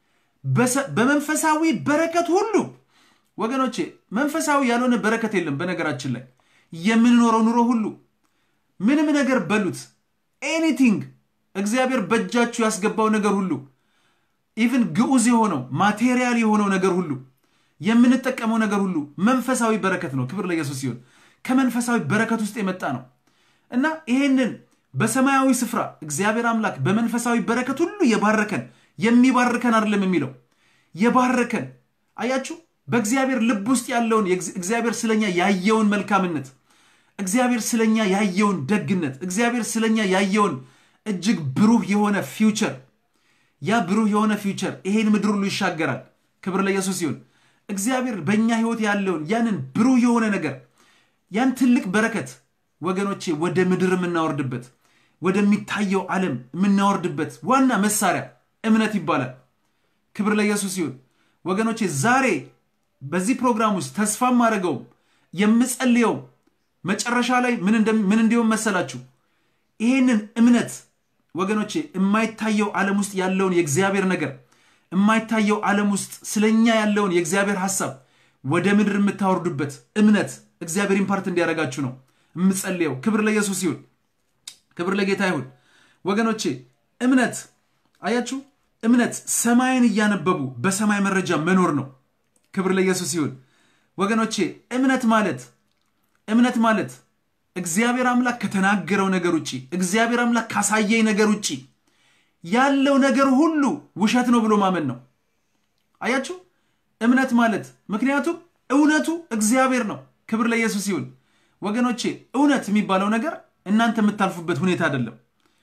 በመንፈሳዊ በረከት ሁሉ ወገኖቼ፣ መንፈሳዊ ያልሆነ በረከት የለም። በነገራችን ላይ የምንኖረው ኑሮ ሁሉ ምንም ነገር በሉት ኤኒቲንግ እግዚአብሔር በእጃችሁ ያስገባው ነገር ሁሉ ኢቭን ግዑዝ የሆነው ማቴሪያል የሆነው ነገር ሁሉ የምንጠቀመው ነገር ሁሉ መንፈሳዊ በረከት ነው። ክብር ለኢየሱስ ሲሆን ከመንፈሳዊ በረከት ውስጥ የመጣ ነው እና ይሄንን በሰማያዊ ስፍራ እግዚአብሔር አምላክ በመንፈሳዊ በረከት ሁሉ የባረከን የሚባርከን አይደለም የሚለው የባረከን አያችሁ፣ በእግዚአብሔር ልብ ውስጥ ያለውን እግዚአብሔር ስለኛ ያየውን መልካምነት እግዚአብሔር ስለኛ ያየውን ደግነት እግዚአብሔር ስለኛ ያየውን እጅግ ብሩህ የሆነ ፊውቸር ያ ብሩህ የሆነ ፊውቸር ይሄን ምድር ሁሉ ይሻገራል። ክብር ለኢየሱስ ሲሆን እግዚአብሔር በእኛ ህይወት ያለውን ያንን ብሩህ የሆነ ነገር ያን ትልቅ በረከት ወገኖቼ ወደ ምድር የምናወርድበት ወደሚታየው ዓለም የምናወርድበት ዋና መሳሪያ እምነት ይባላል። ክብር ለኢየሱስ ሲሆን ወገኖቼ ዛሬ በዚህ ፕሮግራም ውስጥ ተስፋ ማድረገውም የምጸልየው መጨረሻ ላይ ምን እንዲሆን መሰላችሁ? ይሄንን እምነት ወገኖቼ የማይታየው ዓለም ውስጥ ያለውን የእግዚአብሔር ነገር የማይታየው ዓለም ውስጥ ስለኛ ያለውን የእግዚአብሔር ሐሳብ ወደ ምድር የምታወርዱበት እምነት እግዚአብሔር ኢምፓርት እንዲያደርጋችሁ ነው የምጸልየው። ክብር ለኢየሱስ ይሁን፣ ክብር ለጌታ ይሁን። ወገኖቼ እምነት አያችሁ፣ እምነት ሰማይን እያነበቡ በሰማይ መረጃ መኖር ነው። ክብር ለኢየሱስ ይሁን። ወገኖቼ እምነት ማለት እምነት ማለት እግዚአብሔር አምላክ ከተናገረው ነገር ውጭ እግዚአብሔር አምላክ ካሳየኝ ነገር ውጭ ያለው ነገር ሁሉ ውሸት ነው ብሎ ማመን ነው። አያችሁ እምነት ማለት ምክንያቱም እውነቱ እግዚአብሔር ነው። ክብር ለኢየሱስ ይሁን። ወገኖቼ እውነት የሚባለው ነገር እናንተ የምታልፉበት ሁኔታ አይደለም።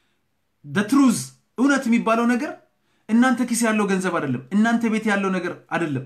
ትሩዝ እውነት የሚባለው ነገር እናንተ ኪስ ያለው ገንዘብ አይደለም። እናንተ ቤት ያለው ነገር አይደለም።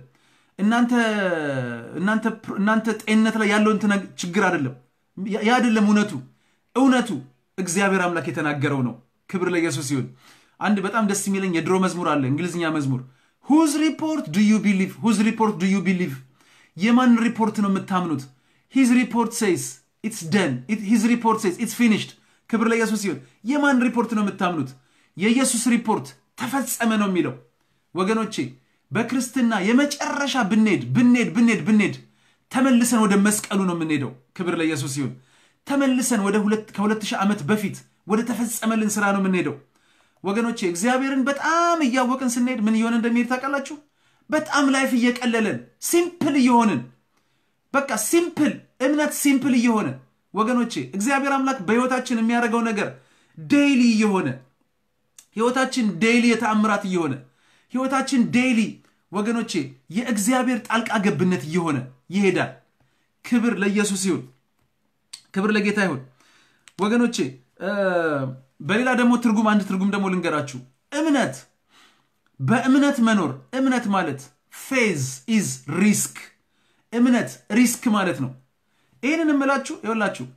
እናንተ ጤንነት ላይ ያለውን ችግር አይደለም። ያ አይደለም እውነቱ። እውነቱ እግዚአብሔር አምላክ የተናገረው ነው። ክብር ለኢየሱስ ይሁን። አንድ በጣም ደስ የሚለኝ የድሮ መዝሙር አለ፣ እንግሊዝኛ መዝሙር ሁዝ ሪፖርት ዱ ዩ ቢሊቭ ሁዝ ሪፖርት ዱ ዩ ቢሊቭ የማን ሪፖርት ነው የምታምኑት? ሂዝ ሪፖርት ሴይስ ኢትስ ደን ሂዝ ሪፖርት ሴይስ ኢትስ ፊኒሽድ። ክብር ለኢየሱስ ይሁን። የማን ሪፖርት ነው የምታምኑት? የኢየሱስ ሪፖርት ተፈጸመ ነው የሚለው ወገኖቼ በክርስትና የመጨረሻ ብንሄድ ብንሄድ ብንሄድ ብንሄድ ተመልሰን ወደ መስቀሉ ነው የምንሄደው። ክብር ለኢየሱስ ይሁን። ተመልሰን ወደ ከሁለት ሺህ ዓመት በፊት ወደ ተፈጸመልን ስራ ነው የምንሄደው ወገኖቼ። እግዚአብሔርን በጣም እያወቅን ስንሄድ ምን እየሆነ እንደሚሄድ ታውቃላችሁ? በጣም ላይፍ እየቀለለን ሲምፕል እየሆንን በቃ ሲምፕል እምነት ሲምፕል እየሆነ ወገኖቼ፣ እግዚአብሔር አምላክ በህይወታችን የሚያደርገው ነገር ዴይሊ እየሆነ ህይወታችን ዴይሊ የተአምራት እየሆነ ህይወታችን ዴይሊ ወገኖቼ የእግዚአብሔር ጣልቃ ገብነት እየሆነ ይሄዳል። ክብር ለኢየሱስ ይሁን። ክብር ለጌታ ይሁን። ወገኖቼ በሌላ ደግሞ ትርጉም አንድ ትርጉም ደግሞ ልንገራችሁ። እምነት በእምነት መኖር እምነት ማለት ፌዝ ኢዝ ሪስክ እምነት ሪስክ ማለት ነው። ይህንን እምላችሁ ይኸውላችሁ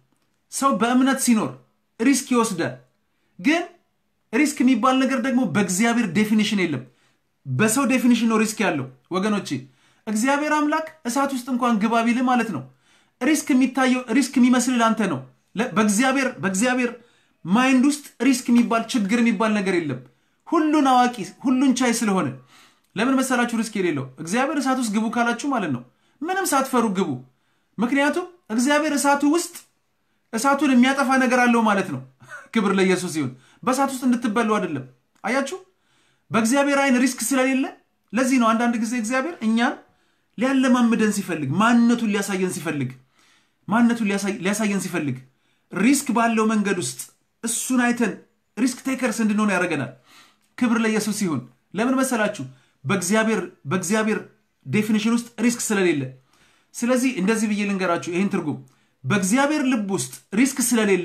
ሰው በእምነት ሲኖር ሪስክ ይወስዳል። ግን ሪስክ የሚባል ነገር ደግሞ በእግዚአብሔር ዴፊኒሽን የለም። በሰው ዴፊኒሽን ነው ሪስክ ያለው ወገኖቼ። እግዚአብሔር አምላክ እሳት ውስጥ እንኳን ግባ ቢልህ ማለት ነው ሪስክ የሚታየው ሪስክ የሚመስልህ አንተ ነው። በእግዚአብሔር በእግዚአብሔር ማይንድ ውስጥ ሪስክ የሚባል ችግር የሚባል ነገር የለም። ሁሉን አዋቂ ሁሉን ቻይ ስለሆነ ለምን መሰላችሁ ሪስክ የሌለው? እግዚአብሔር እሳት ውስጥ ግቡ ካላችሁ ማለት ነው ምንም ሳትፈሩ ግቡ። ምክንያቱም እግዚአብሔር እሳቱ ውስጥ እሳቱን የሚያጠፋ ነገር አለው ማለት ነው። ክብር ለኢየሱስ ይሁን። በእሳት ውስጥ እንድትበሉ አይደለም። አያችሁ፣ በእግዚአብሔር አይን ሪስክ ስለሌለ ለዚህ ነው አንዳንድ ጊዜ እግዚአብሔር እኛን ሊያለማምደን ሲፈልግ ማንነቱን ሊያሳየን ሲፈልግ ማንነቱን ሊያሳየን ሲፈልግ ሪስክ ባለው መንገድ ውስጥ እሱን አይተን ሪስክ ቴከርስ እንድንሆን ያደርገናል። ክብር ለኢየሱስ ይሁን። ለምን መሰላችሁ? በእግዚአብሔር በእግዚአብሔር ዴፊኒሽን ውስጥ ሪስክ ስለሌለ። ስለዚህ እንደዚህ ብዬ ልንገራችሁ ይህን ትርጉም በእግዚአብሔር ልብ ውስጥ ሪስክ ስለሌለ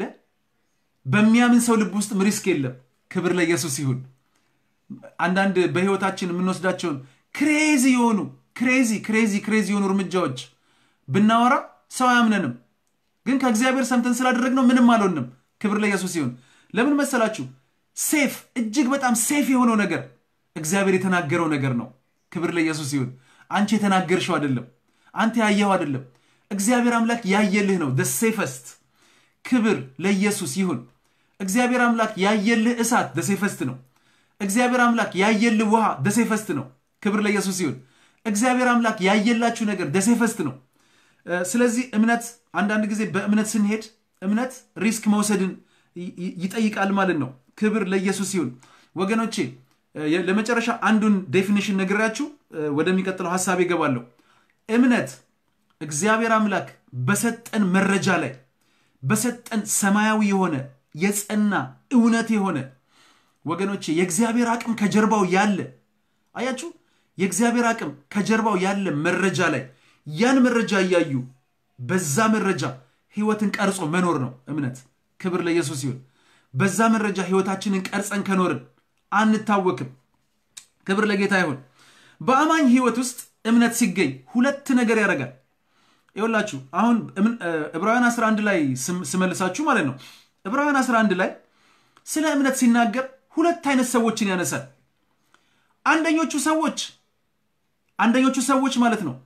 በሚያምን ሰው ልብ ውስጥም ሪስክ የለም። ክብር ለኢየሱስ ይሁን። አንዳንድ በህይወታችን የምንወስዳቸውን ክሬዚ የሆኑ ክሬዚ ክሬዚ ክሬዚ የሆኑ እርምጃዎች ብናወራ ሰው አያምነንም። ግን ከእግዚአብሔር ሰምተን ስላደረግነው ምንም አልሆንም። ክብር ለኢየሱስ ይሁን። ለምን መሰላችሁ? ሴፍ እጅግ በጣም ሴፍ የሆነው ነገር እግዚአብሔር የተናገረው ነገር ነው። ክብር ለኢየሱስ ይሁን። አንቺ የተናገርሽው አይደለም፣ አንተ ያየኸው አይደለም። እግዚአብሔር አምላክ ያየልህ ነው። ሴፈስት ክብር ለኢየሱስ ይሁን። እግዚአብሔር አምላክ ያየልህ እሳት ደሴፈስት ነው። እግዚአብሔር አምላክ ያየልህ ውሃ ደሴፈስት ነው። ክብር ለኢየሱስ ይሁን። እግዚአብሔር አምላክ ያየላችሁ ነገር ደሴፈስት ነው። ስለዚህ እምነት አንዳንድ ጊዜ በእምነት ስንሄድ እምነት ሪስክ መውሰድን ይጠይቃል ማለት ነው። ክብር ለኢየሱስ ይሁን ወገኖቼ። ለመጨረሻ አንዱን ዴፊኒሽን ነግራችሁ ወደሚቀጥለው ሀሳብ ይገባለሁ። እምነት እግዚአብሔር አምላክ በሰጠን መረጃ ላይ በሰጠን ሰማያዊ የሆነ የጸና እውነት የሆነ ወገኖቼ የእግዚአብሔር አቅም ከጀርባው ያለ አያችሁ፣ የእግዚአብሔር አቅም ከጀርባው ያለ መረጃ ላይ ያን መረጃ እያዩ በዛ መረጃ ህይወትን ቀርጾ መኖር ነው እምነት። ክብር ለኢየሱስ ይሁን። በዛ መረጃ ህይወታችንን ቀርጸን ከኖርን አንታወክም። ክብር ለጌታ ይሁን። በአማኝ ህይወት ውስጥ እምነት ሲገኝ ሁለት ነገር ያደርጋል። ይኸውላችሁ አሁን ዕብራውያን 11 ላይ ስመልሳችሁ ማለት ነው ዕብራውያን 11 ላይ ስለ እምነት ሲናገር ሁለት አይነት ሰዎችን ያነሳል። አንደኞቹ ሰዎች አንደኞቹ ሰዎች ማለት ነው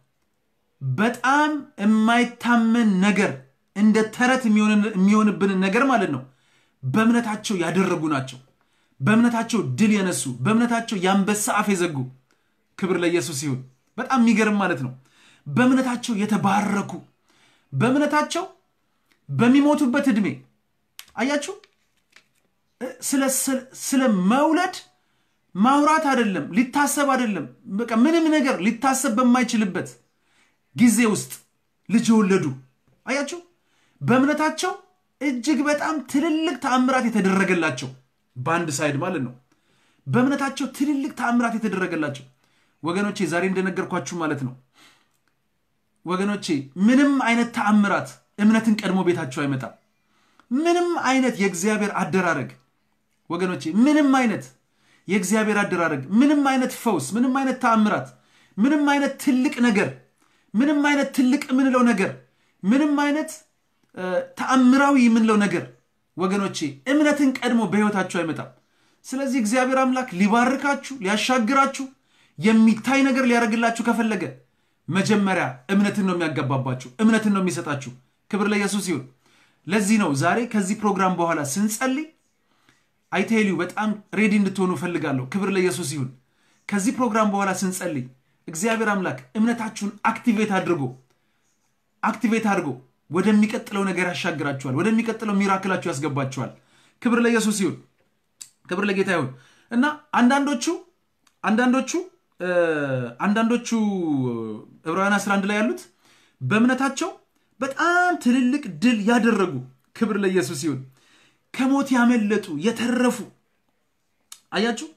በጣም የማይታመን ነገር እንደ ተረት የሚሆንብንን ነገር ማለት ነው በእምነታቸው ያደረጉ ናቸው። በእምነታቸው ድል የነሱ በእምነታቸው የአንበሳ አፍ የዘጉ ክብር ለኢየሱስ ይሁን። በጣም የሚገርም ማለት ነው። በእምነታቸው የተባረኩ በእምነታቸው በሚሞቱበት ዕድሜ አያችሁ፣ ስለ መውለድ ማውራት አይደለም ሊታሰብ አይደለም፣ በቃ ምንም ነገር ሊታሰብ በማይችልበት ጊዜ ውስጥ ልጅ የወለዱ አያችሁ፣ በእምነታቸው እጅግ በጣም ትልልቅ ተአምራት የተደረገላቸው በአንድ ሳይድ ማለት ነው። በእምነታቸው ትልልቅ ተአምራት የተደረገላቸው ወገኖቼ፣ ዛሬ እንደነገርኳችሁ ማለት ነው ወገኖቼ፣ ምንም አይነት ተአምራት እምነትን ቀድሞ ቤታቸው አይመጣም። ምንም አይነት የእግዚአብሔር አደራረግ ወገኖቼ፣ ምንም አይነት የእግዚአብሔር አደራረግ፣ ምንም አይነት ፈውስ፣ ምንም አይነት ተአምራት፣ ምንም አይነት ትልቅ ነገር፣ ምንም አይነት ትልቅ የምንለው ነገር፣ ምንም አይነት ተአምራዊ የምንለው ነገር ወገኖቼ እምነትን ቀድሞ በሕይወታችሁ አይመጣም። ስለዚህ እግዚአብሔር አምላክ ሊባርካችሁ ሊያሻግራችሁ የሚታይ ነገር ሊያደርግላችሁ ከፈለገ መጀመሪያ እምነትን ነው የሚያገባባችሁ፣ እምነትን ነው የሚሰጣችሁ። ክብር ለኢየሱስ ይሁን። ለዚህ ነው ዛሬ ከዚህ ፕሮግራም በኋላ ስንጸልይ አይቴልዩ በጣም ሬዲ እንድትሆኑ እፈልጋለሁ። ክብር ለኢየሱስ ይሁን። ከዚህ ፕሮግራም በኋላ ስንጸልይ እግዚአብሔር አምላክ እምነታችሁን አክቲቬት አድርጎ አክቲቬት አድርጎ ወደሚቀጥለው ነገር ያሻግራችኋል። ወደሚቀጥለው ሚራክላችሁ ያስገባችኋል። ክብር ለኢየሱስ ይሁን። ክብር ለጌታ ይሁን እና አንዳንዶቹ አንዳንዶቹ አንዳንዶቹ ዕብራውያን 11 ላይ ያሉት በእምነታቸው በጣም ትልልቅ ድል ያደረጉ ክብር ለኢየሱስ ይሁን ከሞት ያመለጡ የተረፉ አያችሁ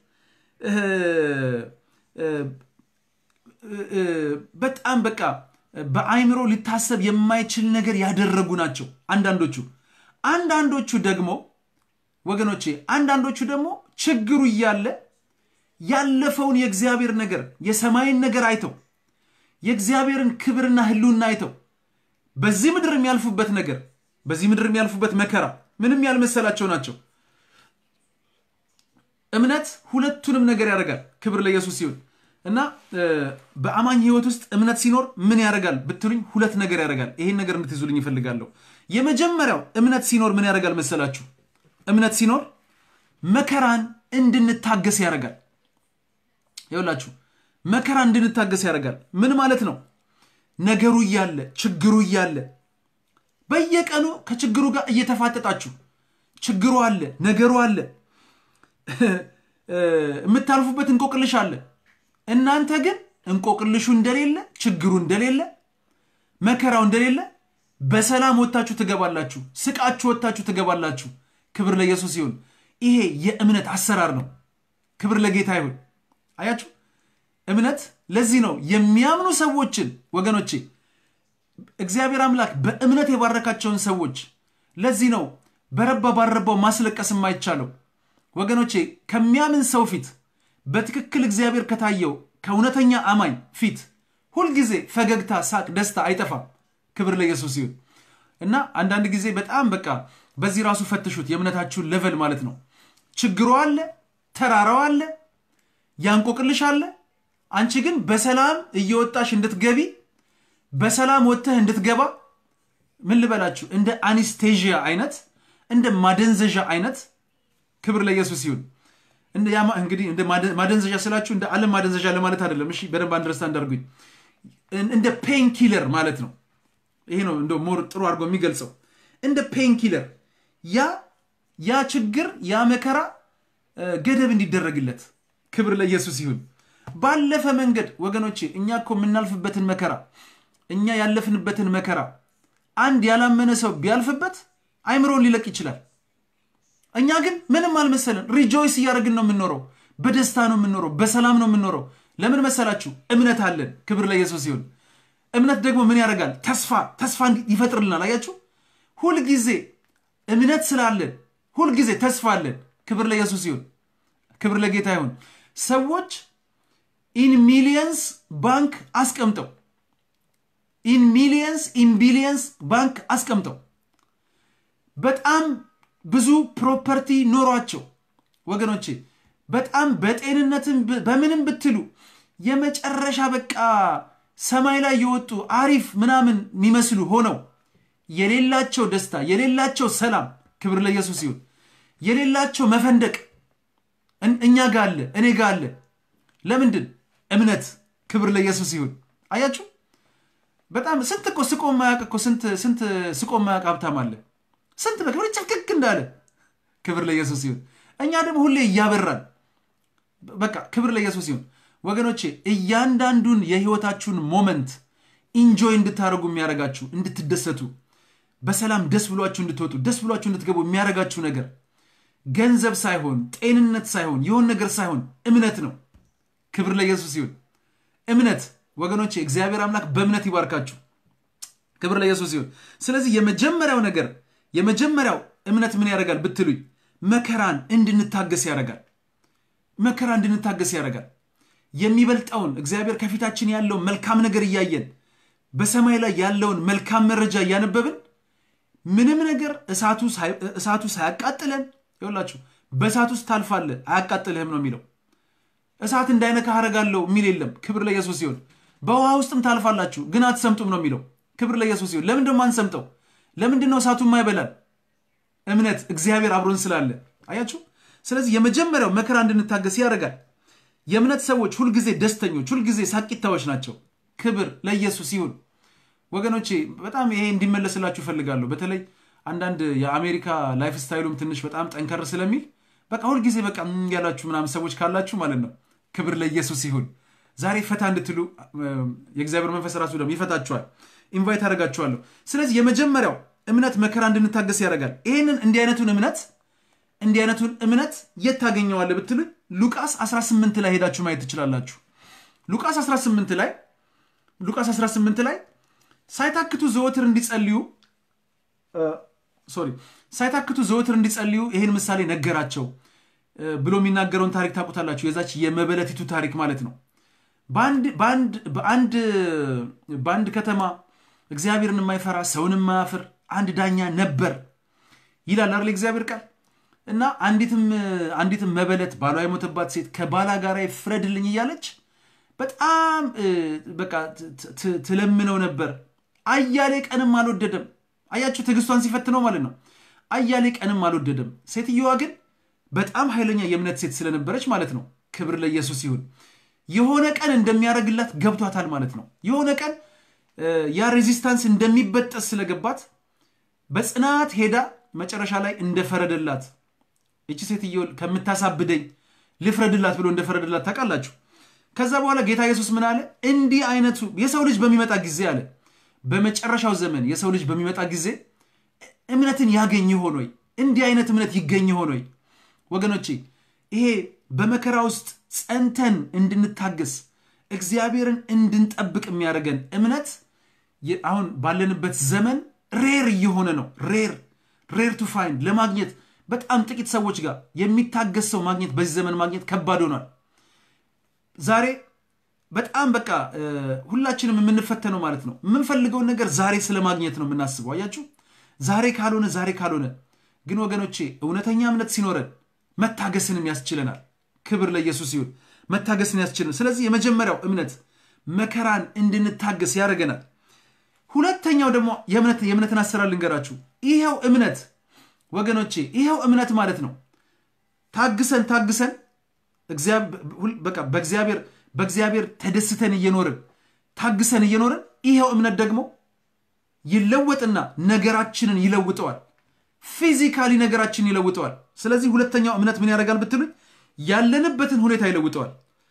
በጣም በቃ በአይምሮ ሊታሰብ የማይችል ነገር ያደረጉ ናቸው አንዳንዶቹ አንዳንዶቹ ደግሞ ወገኖቼ አንዳንዶቹ ደግሞ ችግሩ እያለ ያለፈውን የእግዚአብሔር ነገር የሰማይን ነገር አይተው የእግዚአብሔርን ክብርና ህልውና አይተው በዚህ ምድር የሚያልፉበት ነገር በዚህ ምድር የሚያልፉበት መከራ ምንም ያልመሰላቸው ናቸው። እምነት ሁለቱንም ነገር ያደርጋል። ክብር ለኢየሱስ ሲሆን እና በአማኝ ህይወት ውስጥ እምነት ሲኖር ምን ያደርጋል ብትሉኝ፣ ሁለት ነገር ያደርጋል። ይሄን ነገር እንድትይዙልኝ ይፈልጋለሁ። የመጀመሪያው እምነት ሲኖር ምን ያደርጋል መሰላችሁ? እምነት ሲኖር መከራን እንድንታገስ ያደርጋል። ይኸውላችሁ መከራ እንድንታገስ ያደርጋል። ምን ማለት ነው? ነገሩ እያለ ችግሩ እያለ በየቀኑ ከችግሩ ጋር እየተፋጠጣችሁ ችግሩ አለ፣ ነገሩ አለ፣ የምታልፉበት እንቆቅልሽ አለ። እናንተ ግን እንቆቅልሹ እንደሌለ፣ ችግሩ እንደሌለ፣ መከራው እንደሌለ በሰላም ወጥታችሁ ትገባላችሁ። ስቃችሁ ወጥታችሁ ትገባላችሁ። ክብር ለኢየሱስ ይሁን። ይሄ የእምነት አሰራር ነው። ክብር ለጌታ ይሁን። አያችሁ እምነት ለዚህ ነው የሚያምኑ ሰዎችን ወገኖቼ እግዚአብሔር አምላክ በእምነት የባረካቸውን ሰዎች ለዚህ ነው በረባ ባረባው ማስለቀስ የማይቻለው ወገኖቼ ከሚያምን ሰው ፊት በትክክል እግዚአብሔር ከታየው ከእውነተኛ አማኝ ፊት ሁልጊዜ ፈገግታ፣ ሳቅ፣ ደስታ አይጠፋም። ክብር ለኢየሱስ ይሁን እና አንዳንድ ጊዜ በጣም በቃ በዚህ ራሱ ፈትሹት የእምነታችሁን ሌቨል ማለት ነው። ችግሩ አለ፣ ተራራው አለ፣ ያንቆቅልሽ አለ። አንቺ ግን በሰላም እየወጣሽ እንድትገቢ በሰላም ወጥተህ እንድትገባ ምን ልበላችሁ እንደ አኒስቴዥያ አይነት እንደ ማደንዘዣ አይነት ክብር ለኢየሱስ ይሁን። እንግዲህ እንደ ማደንዘዣ ስላችሁ እንደ ዓለም ማደንዘዣ ለማለት አይደለም። እሺ በደንብ አንደርስታንድ አድርጉኝ። እንደ ፔን ኪለር ማለት ነው። ይሄ ነው እንደ ሞር ጥሩ አድርጎ የሚገልጸው እንደ ፔን ኪለር ያ ያ ችግር ያ መከራ ገደብ እንዲደረግለት ክብር ለኢየሱስ ይሁን። ባለፈ መንገድ ወገኖቼ እኛ እኮ የምናልፍበትን መከራ እኛ ያለፍንበትን መከራ አንድ ያላመነ ሰው ቢያልፍበት አይምሮን ሊለቅ ይችላል። እኛ ግን ምንም አልመሰለን። ሪጆይስ እያደረግን ነው የምንኖረው። በደስታ ነው የምንኖረው። በሰላም ነው የምንኖረው። ለምን መሰላችሁ? እምነት አለን። ክብር ለኢየሱስ ይሁን። እምነት ደግሞ ምን ያደርጋል? ተስፋ ተስፋ ይፈጥርልናል። አያችሁ፣ ሁልጊዜ እምነት ስላለን ሁልጊዜ ተስፋ አለን። ክብር ለኢየሱስ ይሁን። ክብር ለጌታ ይሁን። ሰዎች ኢን ሚሊየንስ ባንክ አስቀምጠው ኢን ሚሊየንስ ኢን ቢሊየንስ ባንክ አስቀምጠው በጣም ብዙ ፕሮፐርቲ ኖሯቸው ወገኖቼ በጣም በጤንነትም በምንም ብትሉ የመጨረሻ በቃ ሰማይ ላይ የወጡ አሪፍ ምናምን የሚመስሉ ሆነው የሌላቸው ደስታ የሌላቸው ሰላም ክብር ለኢየሱስ ይሁን የሌላቸው መፈንደቅ እኛ ጋ አለ እኔ ጋ አለ ለምንድን እምነት ክብር ለኢየሱስ ይሁን አያችሁ በጣም ስንት እኮ ስቆ ማያቅ እኮ ስንት ስቆ ማያቅ ሀብታም አለ ስንት በክብር ጭፍቅቅ እንዳለ ክብር ለኢየሱስ ይሁን እኛ ደግሞ ሁሌ እያበራን በቃ ክብር ለኢየሱስ ይሁን ወገኖቼ እያንዳንዱን የህይወታችሁን ሞመንት ኢንጆይ እንድታደርጉ የሚያደርጋችሁ እንድትደሰቱ በሰላም ደስ ብሏችሁ እንድትወጡ ደስ ብሏችሁ እንድትገቡ የሚያደርጋችሁ ነገር ገንዘብ ሳይሆን ጤንነት ሳይሆን የሆን ነገር ሳይሆን እምነት ነው ክብር ለኢየሱስ ይሁን እምነት ወገኖቼ እግዚአብሔር አምላክ በእምነት ይባርካችሁ ክብር ለኢየሱስ ይሁን ስለዚህ የመጀመሪያው ነገር የመጀመሪያው እምነት ምን ያደርጋል ብትሉኝ መከራን እንድንታገስ ያደርጋል መከራ እንድንታገስ ያደርጋል የሚበልጠውን እግዚአብሔር ከፊታችን ያለውን መልካም ነገር እያየን በሰማይ ላይ ያለውን መልካም መረጃ እያነበብን ምንም ነገር እሳቱ ሳያቃጥለን ይላችሁ በእሳት ውስጥ ታልፋለህ አያቃጥልህም ነው የሚለው እሳት እንዳይነካ አረጋለሁ የሚል የለም ክብር ለኢየሱስ ሲሆን በውሃ ውስጥም ታልፋላችሁ ግን አትሰምጡም ነው የሚለው ክብር ለኢየሱስ ሲሆን ለምንድን ነው አንሰምጠው ለምንድን ነው እሳቱ የማይበላል እምነት እግዚአብሔር አብሮን ስላለ አያችሁ ስለዚህ የመጀመሪያው መከራ እንድንታገስ ያደርጋል የእምነት ሰዎች ሁልጊዜ ደስተኞች ሁልጊዜ ሳቂታዎች ናቸው ክብር ለኢየሱስ ይሁን ወገኖቼ በጣም ይሄ እንዲመለስላችሁ እፈልጋለሁ በተለይ አንዳንድ የአሜሪካ ላይፍ ስታይሉም ትንሽ በጣም ጠንከር ስለሚል በቃ ሁልጊዜ በቃ ያላችሁ ምናምን ሰዎች ካላችሁ ማለት ነው ክብር ለኢየሱስ ይሁን ዛሬ ፈታ እንድትሉ የእግዚአብሔር መንፈስ ራሱ ደግሞ ይፈታችኋል ኢንቫይት አደርጋችኋለሁ ስለዚህ የመጀመሪያው እምነት መከራ እንድንታገስ ያደርጋል ይህንን እንዲህ አይነቱን እምነት እንዲህ አይነቱን እምነት የት ታገኘዋለ ብትሉ ሉቃስ 18 ላይ ሄዳችሁ ማየት ትችላላችሁ ሉቃስ 18 ላይ ሉቃስ 18 ላይ ሳይታክቱ ዘወትር እንዲጸልዩ ሶሪ ሳይታክቱ ዘወትር እንዲጸልዩ ይህን ምሳሌ ነገራቸው ብሎ የሚናገረውን ታሪክ ታውቁታላችሁ የዛች የመበለቲቱ ታሪክ ማለት ነው በአንድ ከተማ እግዚአብሔርን የማይፈራ ሰውን የማያፍር አንድ ዳኛ ነበር ይላል አይደል እግዚአብሔር ቃል እና አንዲትም አንዲትም መበለት ባሏ የሞተባት ሴት ከባላ ጋር ይፍረድልኝ እያለች በጣም በቃ ትለምነው ነበር። አያሌ ቀንም አልወደደም። አያችሁ ትዕግስቷን ሲፈትነው ማለት ነው። አያሌ ቀንም አልወደደም። ሴትየዋ ግን በጣም ኃይለኛ የእምነት ሴት ስለነበረች ማለት ነው። ክብር ለኢየሱስ ይሁን። የሆነ ቀን እንደሚያደርግላት ገብቷታል ማለት ነው። የሆነ ቀን ያ ሬዚስታንስ እንደሚበጠስ ስለገባት በጽናት ሄዳ መጨረሻ ላይ እንደፈረደላት እቺ ሴትዮ ከምታሳብደኝ ልፍረድላት ብሎ እንደፈረደላት ታውቃላችሁ። ከዛ በኋላ ጌታ ኢየሱስ ምን አለ? እንዲህ አይነቱ የሰው ልጅ በሚመጣ ጊዜ አለ በመጨረሻው ዘመን የሰው ልጅ በሚመጣ ጊዜ እምነትን ያገኝ ይሆን ወይ? እንዲህ አይነት እምነት ይገኝ ይሆን ወይ? ወገኖቼ ይሄ በመከራ ውስጥ ጸንተን እንድንታገስ እግዚአብሔርን እንድንጠብቅ የሚያደርገን እምነት አሁን ባለንበት ዘመን ሬር እየሆነ ነው። ሬር ሬር ቱ ፋይንድ ለማግኘት በጣም ጥቂት ሰዎች ጋር የሚታገስ ሰው ማግኘት በዚህ ዘመን ማግኘት ከባድ ሆኗል። ዛሬ በጣም በቃ ሁላችንም የምንፈተነው ማለት ነው የምንፈልገውን ነገር ዛሬ ስለማግኘት ነው የምናስበው። አያችሁ ዛሬ ካልሆነ ዛሬ ካልሆነ ግን ወገኖቼ እውነተኛ እምነት ሲኖረን መታገስንም ያስችለናል። ክብር ለኢየሱስ ይሁን። መታገስን ያስችለናል። ስለዚህ የመጀመሪያው እምነት መከራን እንድንታገስ ያደርገናል። ሁለተኛው ደግሞ የእምነትን አሰራር ልንገራችሁ። ይኸው እምነት ወገኖቼ ይኸው እምነት ማለት ነው ታግሰን ታግሰን በቃ በእግዚአብሔር በእግዚአብሔር ተደስተን እየኖርን ታግሰን እየኖርን ይኸው እምነት ደግሞ ይለወጥና ነገራችንን ይለውጠዋል። ፊዚካሊ ነገራችንን ይለውጠዋል። ስለዚህ ሁለተኛው እምነት ምን ያደርጋል ብትሉኝ ያለንበትን ሁኔታ ይለውጠዋል።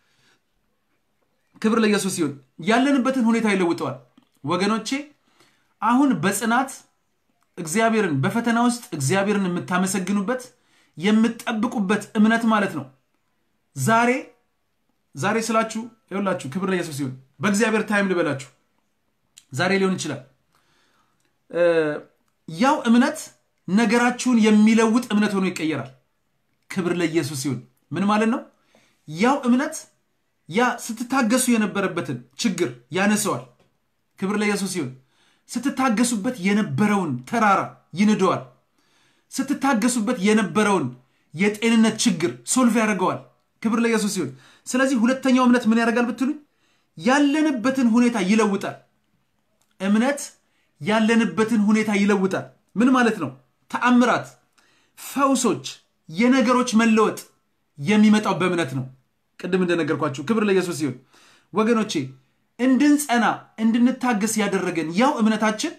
ክብር ለኢየሱስ ሲሆን ያለንበትን ሁኔታ ይለውጠዋል። ወገኖቼ አሁን በጽናት እግዚአብሔርን በፈተና ውስጥ እግዚአብሔርን የምታመሰግኑበት የምትጠብቁበት እምነት ማለት ነው። ዛሬ ዛሬ ስላችሁ ይኸውላችሁ፣ ክብር ለኢየሱስ ሲሆን በእግዚአብሔር ታይም ልበላችሁ፣ ዛሬ ሊሆን ይችላል። ያው እምነት ነገራችሁን የሚለውጥ እምነት ሆኖ ይቀየራል። ክብር ለኢየሱስ ሲሆን ምን ማለት ነው? ያው እምነት ያ ስትታገሱ የነበረበትን ችግር ያነሰዋል። ክብር ለኢየሱስ ሲሆን ስትታገሱበት የነበረውን ተራራ ይንደዋል። ስትታገሱበት የነበረውን የጤንነት ችግር ሶልቭ ያደርገዋል። ክብር ለኢየሱስ ሲሆን ስለዚህ ሁለተኛው እምነት ምን ያደርጋል ብትሉኝ ያለንበትን ሁኔታ ይለውጣል። እምነት ያለንበትን ሁኔታ ይለውጣል። ምን ማለት ነው? ተአምራት፣ ፈውሶች፣ የነገሮች መለወጥ የሚመጣው በእምነት ነው። ቅድም እንደነገርኳችሁ ክብር ለኢየሱስ ሲሆን ወገኖቼ እንድንጸና እንድንታገስ ያደረገን ያው እምነታችን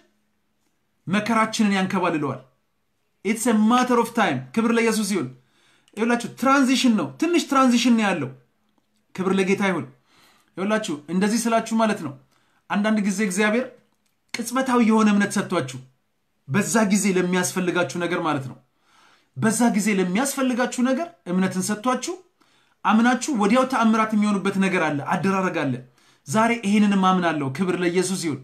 መከራችንን ያንከባልለዋል። ኢትስ ማተር ኦፍ ታይም። ክብር ለኢየሱስ ይሁን። ይኸውላችሁ ትራንዚሽን ነው፣ ትንሽ ትራንዚሽን ነው ያለው። ክብር ለጌታ ይሁን። ይኸውላችሁ እንደዚህ ስላችሁ ማለት ነው አንዳንድ ጊዜ እግዚአብሔር ቅጽበታዊ የሆነ እምነት ሰጥቷችሁ በዛ ጊዜ ለሚያስፈልጋችሁ ነገር ማለት ነው በዛ ጊዜ ለሚያስፈልጋችሁ ነገር እምነትን ሰጥቷችሁ አምናችሁ ወዲያው ተአምራት የሚሆኑበት ነገር አለ፣ አደራረግ አለ። ዛሬ ይህንንም አምናለሁ። ክብር ለኢየሱስ ይሁን።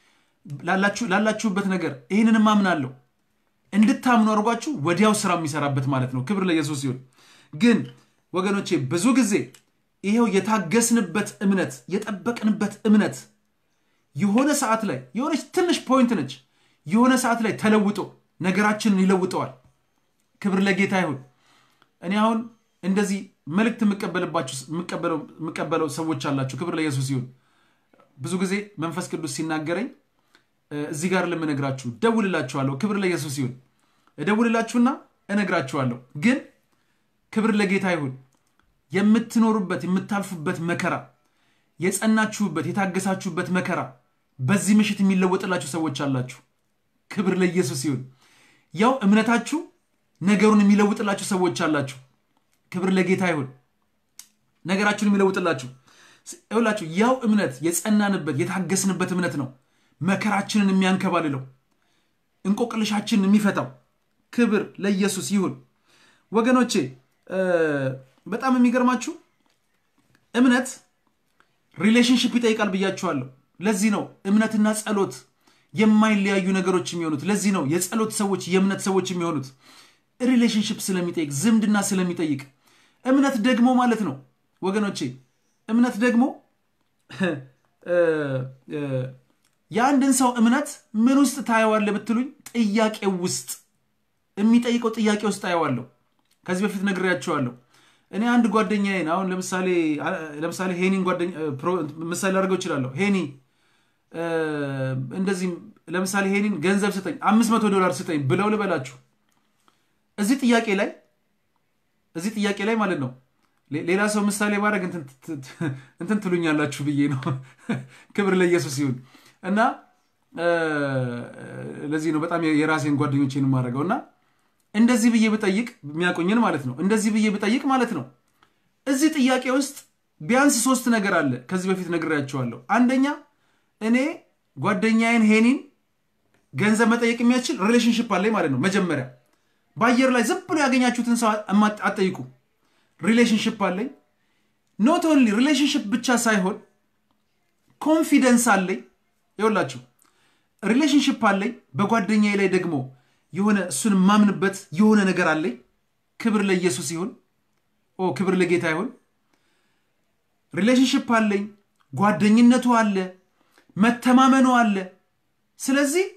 ላላችሁበት ነገር ይህንንም አምናለሁ እንድታምኑ አድርጓችሁ ወዲያው ስራ የሚሰራበት ማለት ነው። ክብር ለኢየሱስ ይሁን። ግን ወገኖቼ ብዙ ጊዜ ይኸው የታገስንበት እምነት የጠበቅንበት እምነት የሆነ ሰዓት ላይ የሆነች ትንሽ ፖይንት ነች፣ የሆነ ሰዓት ላይ ተለውጦ ነገራችንን ይለውጠዋል። ክብር ለጌታ ይሁን። እኔ አሁን እንደዚህ መልእክት የምቀበለው ሰዎች አላችሁ። ክብር ለኢየሱስ ይሁን። ብዙ ጊዜ መንፈስ ቅዱስ ሲናገረኝ እዚህ ጋር ለምነግራችሁ እደውልላችኋለሁ። ክብር ለኢየሱስ ይሁን። እደውልላችሁና እነግራችኋለሁ። ግን ክብር ለጌታ ይሁን። የምትኖሩበት የምታልፉበት መከራ፣ የጸናችሁበት የታገሳችሁበት መከራ በዚህ ምሽት የሚለወጥላችሁ ሰዎች አላችሁ። ክብር ለኢየሱስ ይሁን። ያው እምነታችሁ ነገሩን የሚለውጥላችሁ ሰዎች አላችሁ። ክብር ለጌታ ይሁን። ነገራችሁን የሚለውጥላችሁ ይኸውላችሁ፣ ያው እምነት የጸናንበት የታገስንበት እምነት ነው መከራችንን የሚያንከባልለው እንቆቅልሻችንን የሚፈታው። ክብር ለኢየሱስ ይሁን። ወገኖቼ በጣም የሚገርማችሁ እምነት ሪሌሽንሽፕ ይጠይቃል ብያችኋለሁ። ለዚህ ነው እምነትና ጸሎት የማይለያዩ ነገሮች የሚሆኑት። ለዚህ ነው የጸሎት ሰዎች የእምነት ሰዎች የሚሆኑት ሪሌሽንሽፕ ስለሚጠይቅ፣ ዝምድና ስለሚጠይቅ። እምነት ደግሞ ማለት ነው ወገኖቼ እምነት ደግሞ የአንድን ሰው እምነት ምን ውስጥ ታየዋለህ ብትሉኝ ጥያቄው ውስጥ የሚጠይቀው ጥያቄ ውስጥ ታየዋለሁ። ከዚህ በፊት ነግሬያቸዋለሁ። እኔ አንድ ጓደኛዬን አሁን ለምሳሌ ለምሳሌ ሄኒን ጓደኛ ምሳሌ ላደርገው እችላለሁ። ሄኒ እንደዚህ ለምሳሌ ሄኒን ገንዘብ ስጠኝ አምስት መቶ ዶላር ስጠኝ ብለው ልበላችሁ እዚህ ጥያቄ ላይ እዚህ ጥያቄ ላይ ማለት ነው ሌላ ሰው ምሳሌ ማድረግ እንትን ትሉኛላችሁ ብዬ ነው። ክብር ለኢየሱስ ይሁን እና ለዚህ ነው በጣም የራሴን ጓደኞቼን የማደርገው እና እንደዚህ ብዬ ብጠይቅ የሚያቆኝን ማለት ነው እንደዚህ ብዬ ብጠይቅ ማለት ነው እዚህ ጥያቄ ውስጥ ቢያንስ ሶስት ነገር አለ። ከዚህ በፊት ነግሬያቸዋለሁ። አንደኛ እኔ ጓደኛዬን ሄኒን ገንዘብ መጠየቅ የሚያስችል ሪሌሽንሽፕ አለኝ ማለት ነው። መጀመሪያ በአየር ላይ ዝም ብሎ ያገኛችሁትን ሰው አትጠይቁ። ሪሌሽንሽፕ አለኝ። ኖት ኦንሊ ሪሌሽንሽፕ ብቻ ሳይሆን ኮንፊደንስ አለኝ። ይኸውላችሁ ሪሌሽንሽፕ አለኝ። በጓደኛዬ ላይ ደግሞ የሆነ እሱን የማምንበት የሆነ ነገር አለኝ። ክብር ለኢየሱስ ይሁን። ኦ ክብር ለጌታ ይሁን። ሪሌሽንሽፕ አለኝ። ጓደኝነቱ አለ፣ መተማመኑ አለ። ስለዚህ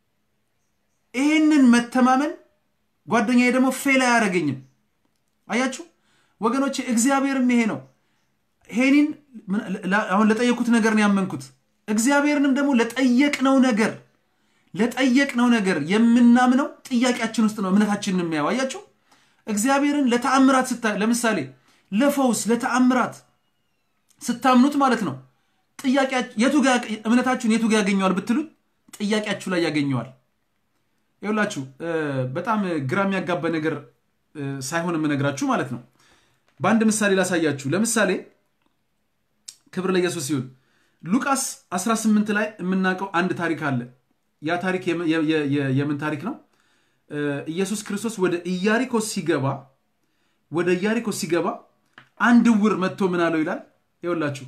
ይህንን መተማመን ጓደኛዬ ደግሞ ፌል አያደርገኝም። አያችሁ ወገኖች፣ እግዚአብሔርም ይሄ ነው። ሄኒን አሁን ለጠየኩት ነገር ነው ያመንኩት። እግዚአብሔርንም ደግሞ ለጠየቅነው ነገር ለጠየቅነው ነገር የምናምነው ጥያቄያችን ውስጥ ነው እምነታችንን የሚያየው። አያችሁ እግዚአብሔርን ለተአምራት ስታ ለምሳሌ ለፈውስ ለተአምራት ስታምኑት ማለት ነው ጥያቄ እምነታችሁን የቱ ጋ ያገኘዋል ብትሉት ጥያቄያችሁ ላይ ያገኘዋል። ይኸውላችሁ በጣም ግራ የሚያጋባ ነገር ሳይሆን የምነግራችሁ ማለት ነው። በአንድ ምሳሌ ላሳያችሁ። ለምሳሌ ክብር ለኢየሱስ ሲሆን ሉቃስ 18 ላይ የምናውቀው አንድ ታሪክ አለ። ያ ታሪክ የምን ታሪክ ነው? ኢየሱስ ክርስቶስ ወደ ኢያሪኮ ሲገባ ወደ ኢያሪኮ ሲገባ አንድ ዕውር መጥቶ ምን አለው ይላል። ይኸውላችሁ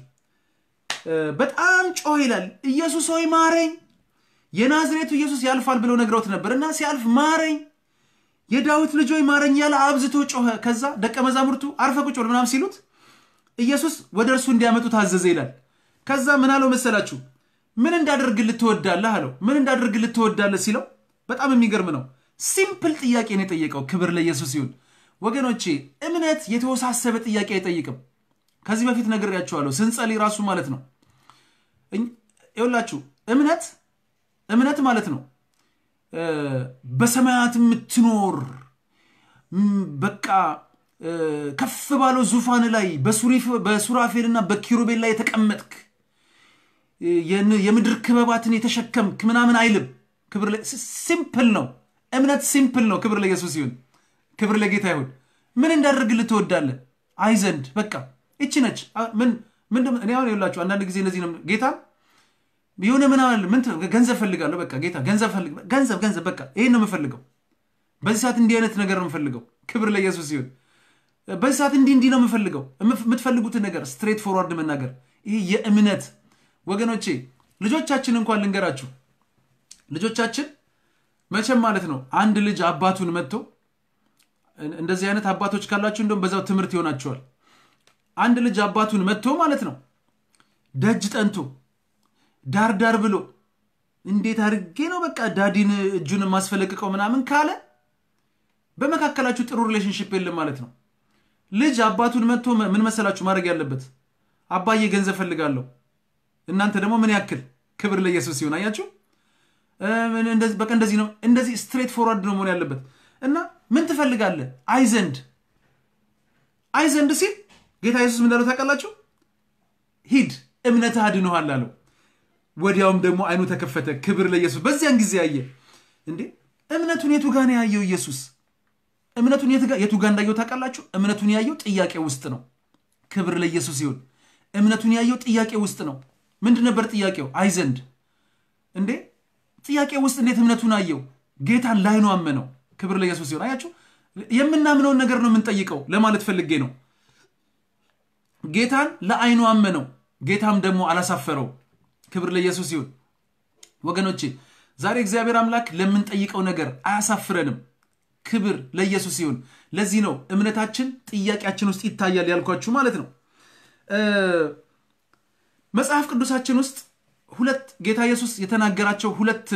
በጣም ጮኸ ይላል። ኢየሱስ ሆይ ማረኝ፣ የናዝሬቱ ኢየሱስ ያልፋል ብለው ነግረውት ነበር እና ሲያልፍ ማረኝ፣ የዳዊት ልጅ ሆይ ማረኝ ያለ አብዝቶ ጮኸ። ከዛ ደቀ መዛሙርቱ አርፈ ቁጭ በል ምናምን ሲሉት ኢየሱስ ወደ እርሱ እንዲያመጡ ታዘዘ ይላል። ከዛ ምን አለው መሰላችሁ? ምን እንዳደርግልህ ትወዳለህ አለው። ምን እንዳደርግልህ ትወዳለህ ሲለው በጣም የሚገርም ነው። ሲምፕል ጥያቄ ነው የጠየቀው። ክብር ለኢየሱስ ይሁን። ወገኖቼ እምነት የተወሳሰበ ጥያቄ አይጠይቅም። ከዚህ በፊት ነግሬያቸዋለሁ። ስንጸልይ ራሱ ማለት ነው ይኸውላችሁ እምነት እምነት ማለት ነው በሰማያት የምትኖር በቃ ከፍ ባለው ዙፋን ላይ በሱራፌልና በኪሩቤል ላይ የተቀመጥክ የምድር ክበባትን የተሸከምክ ምናምን አይልም። ክብር ሲምፕል ነው። እምነት ሲምፕል ነው። ክብር ለኢየሱስ ይሁን። ክብር ለጌታ ይሁን። ምን እንዳደርግልህ ትወዳለህ? አይ ዘንድ በቃ ይቺ ነች። ምን እኔ አሁን ይኸውላችሁ አንዳንድ ጊዜ እነዚህ ነው ጌታ የሆነ ምን ምን ገንዘብ ፈልጋለሁ። በቃ ጌታ ገንዘብ ፈልግ ገንዘብ ገንዘብ በቃ ይሄን ነው የምፈልገው። በዚህ ሰዓት እንዲህ አይነት ነገር ነው የምፈልገው። ክብር ለኢየሱስ ይሁን። በዚህ ሰዓት እንዲህ እንዲህ ነው የምፈልገው። የምትፈልጉትን ነገር ስትሬት ፎርዋርድ መናገር ይሄ የእምነት ወገኖቼ፣ ልጆቻችን እንኳን ልንገራችሁ፣ ልጆቻችን መቼም ማለት ነው አንድ ልጅ አባቱን መጥቶ እንደዚህ አይነት አባቶች ካላችሁ እንደውም በዛው ትምህርት ይሆናቸዋል። አንድ ልጅ አባቱን መጥቶ ማለት ነው ደጅ ጠንቶ ዳር ዳር ብሎ እንዴት አድርጌ ነው በቃ ዳዲን እጁን የማስፈለቅቀው ምናምን ካለ በመካከላችሁ ጥሩ ሪሌሽንሽፕ የለም ማለት ነው። ልጅ አባቱን መጥቶ ምን መሰላችሁ ማድረግ ያለበት? አባዬ ገንዘብ ፈልጋለሁ፣ እናንተ ደግሞ ምን ያክል ክብር ለኢየሱስ ሲሆን አያችሁ። በቃ እንደዚህ ነው፣ እንደዚህ ስትሬት ፎርዋርድ ነው መሆን ያለበት። እና ምን ትፈልጋለህ? አይ ዘንድ አይ ዘንድ ሲል ጌታ ኢየሱስ ምን እንዳለው ታውቃላችሁ? ሂድ እምነትህ አድኖሃል አለው። ወዲያውም ደግሞ አይኑ ተከፈተ። ክብር ለኢየሱስ። በዚያን ጊዜ ያየ እንዴ እምነቱን የቱ ጋ ነው ያየው ኢየሱስ? እምነቱን የቱ ጋ እንዳየው ታውቃላችሁ? እምነቱን ያየው ጥያቄ ውስጥ ነው። ክብር ለኢየሱስ ይሁን። እምነቱን ያየው ጥያቄ ውስጥ ነው። ምንድን ነበር ጥያቄው? አይ ዘንድ እንዴ ጥያቄ ውስጥ እንዴት እምነቱን አየው? ጌታን ላይ ነው አመነው። ክብር ለኢየሱስ ይሁን። አያችሁ፣ የምናምነውን ነገር ነው የምንጠይቀው ለማለት ፈልጌ ነው። ጌታን ለአይኑ አመነው፣ ጌታም ደግሞ አላሳፈረው። ክብር ለኢየሱስ ይሁን። ወገኖቼ ዛሬ እግዚአብሔር አምላክ ለምንጠይቀው ነገር አያሳፍረንም። ክብር ለኢየሱስ ይሁን። ለዚህ ነው እምነታችን ጥያቄያችን ውስጥ ይታያል ያልኳችሁ ማለት ነው። መጽሐፍ ቅዱሳችን ውስጥ ሁለት ጌታ ኢየሱስ የተናገራቸው ሁለት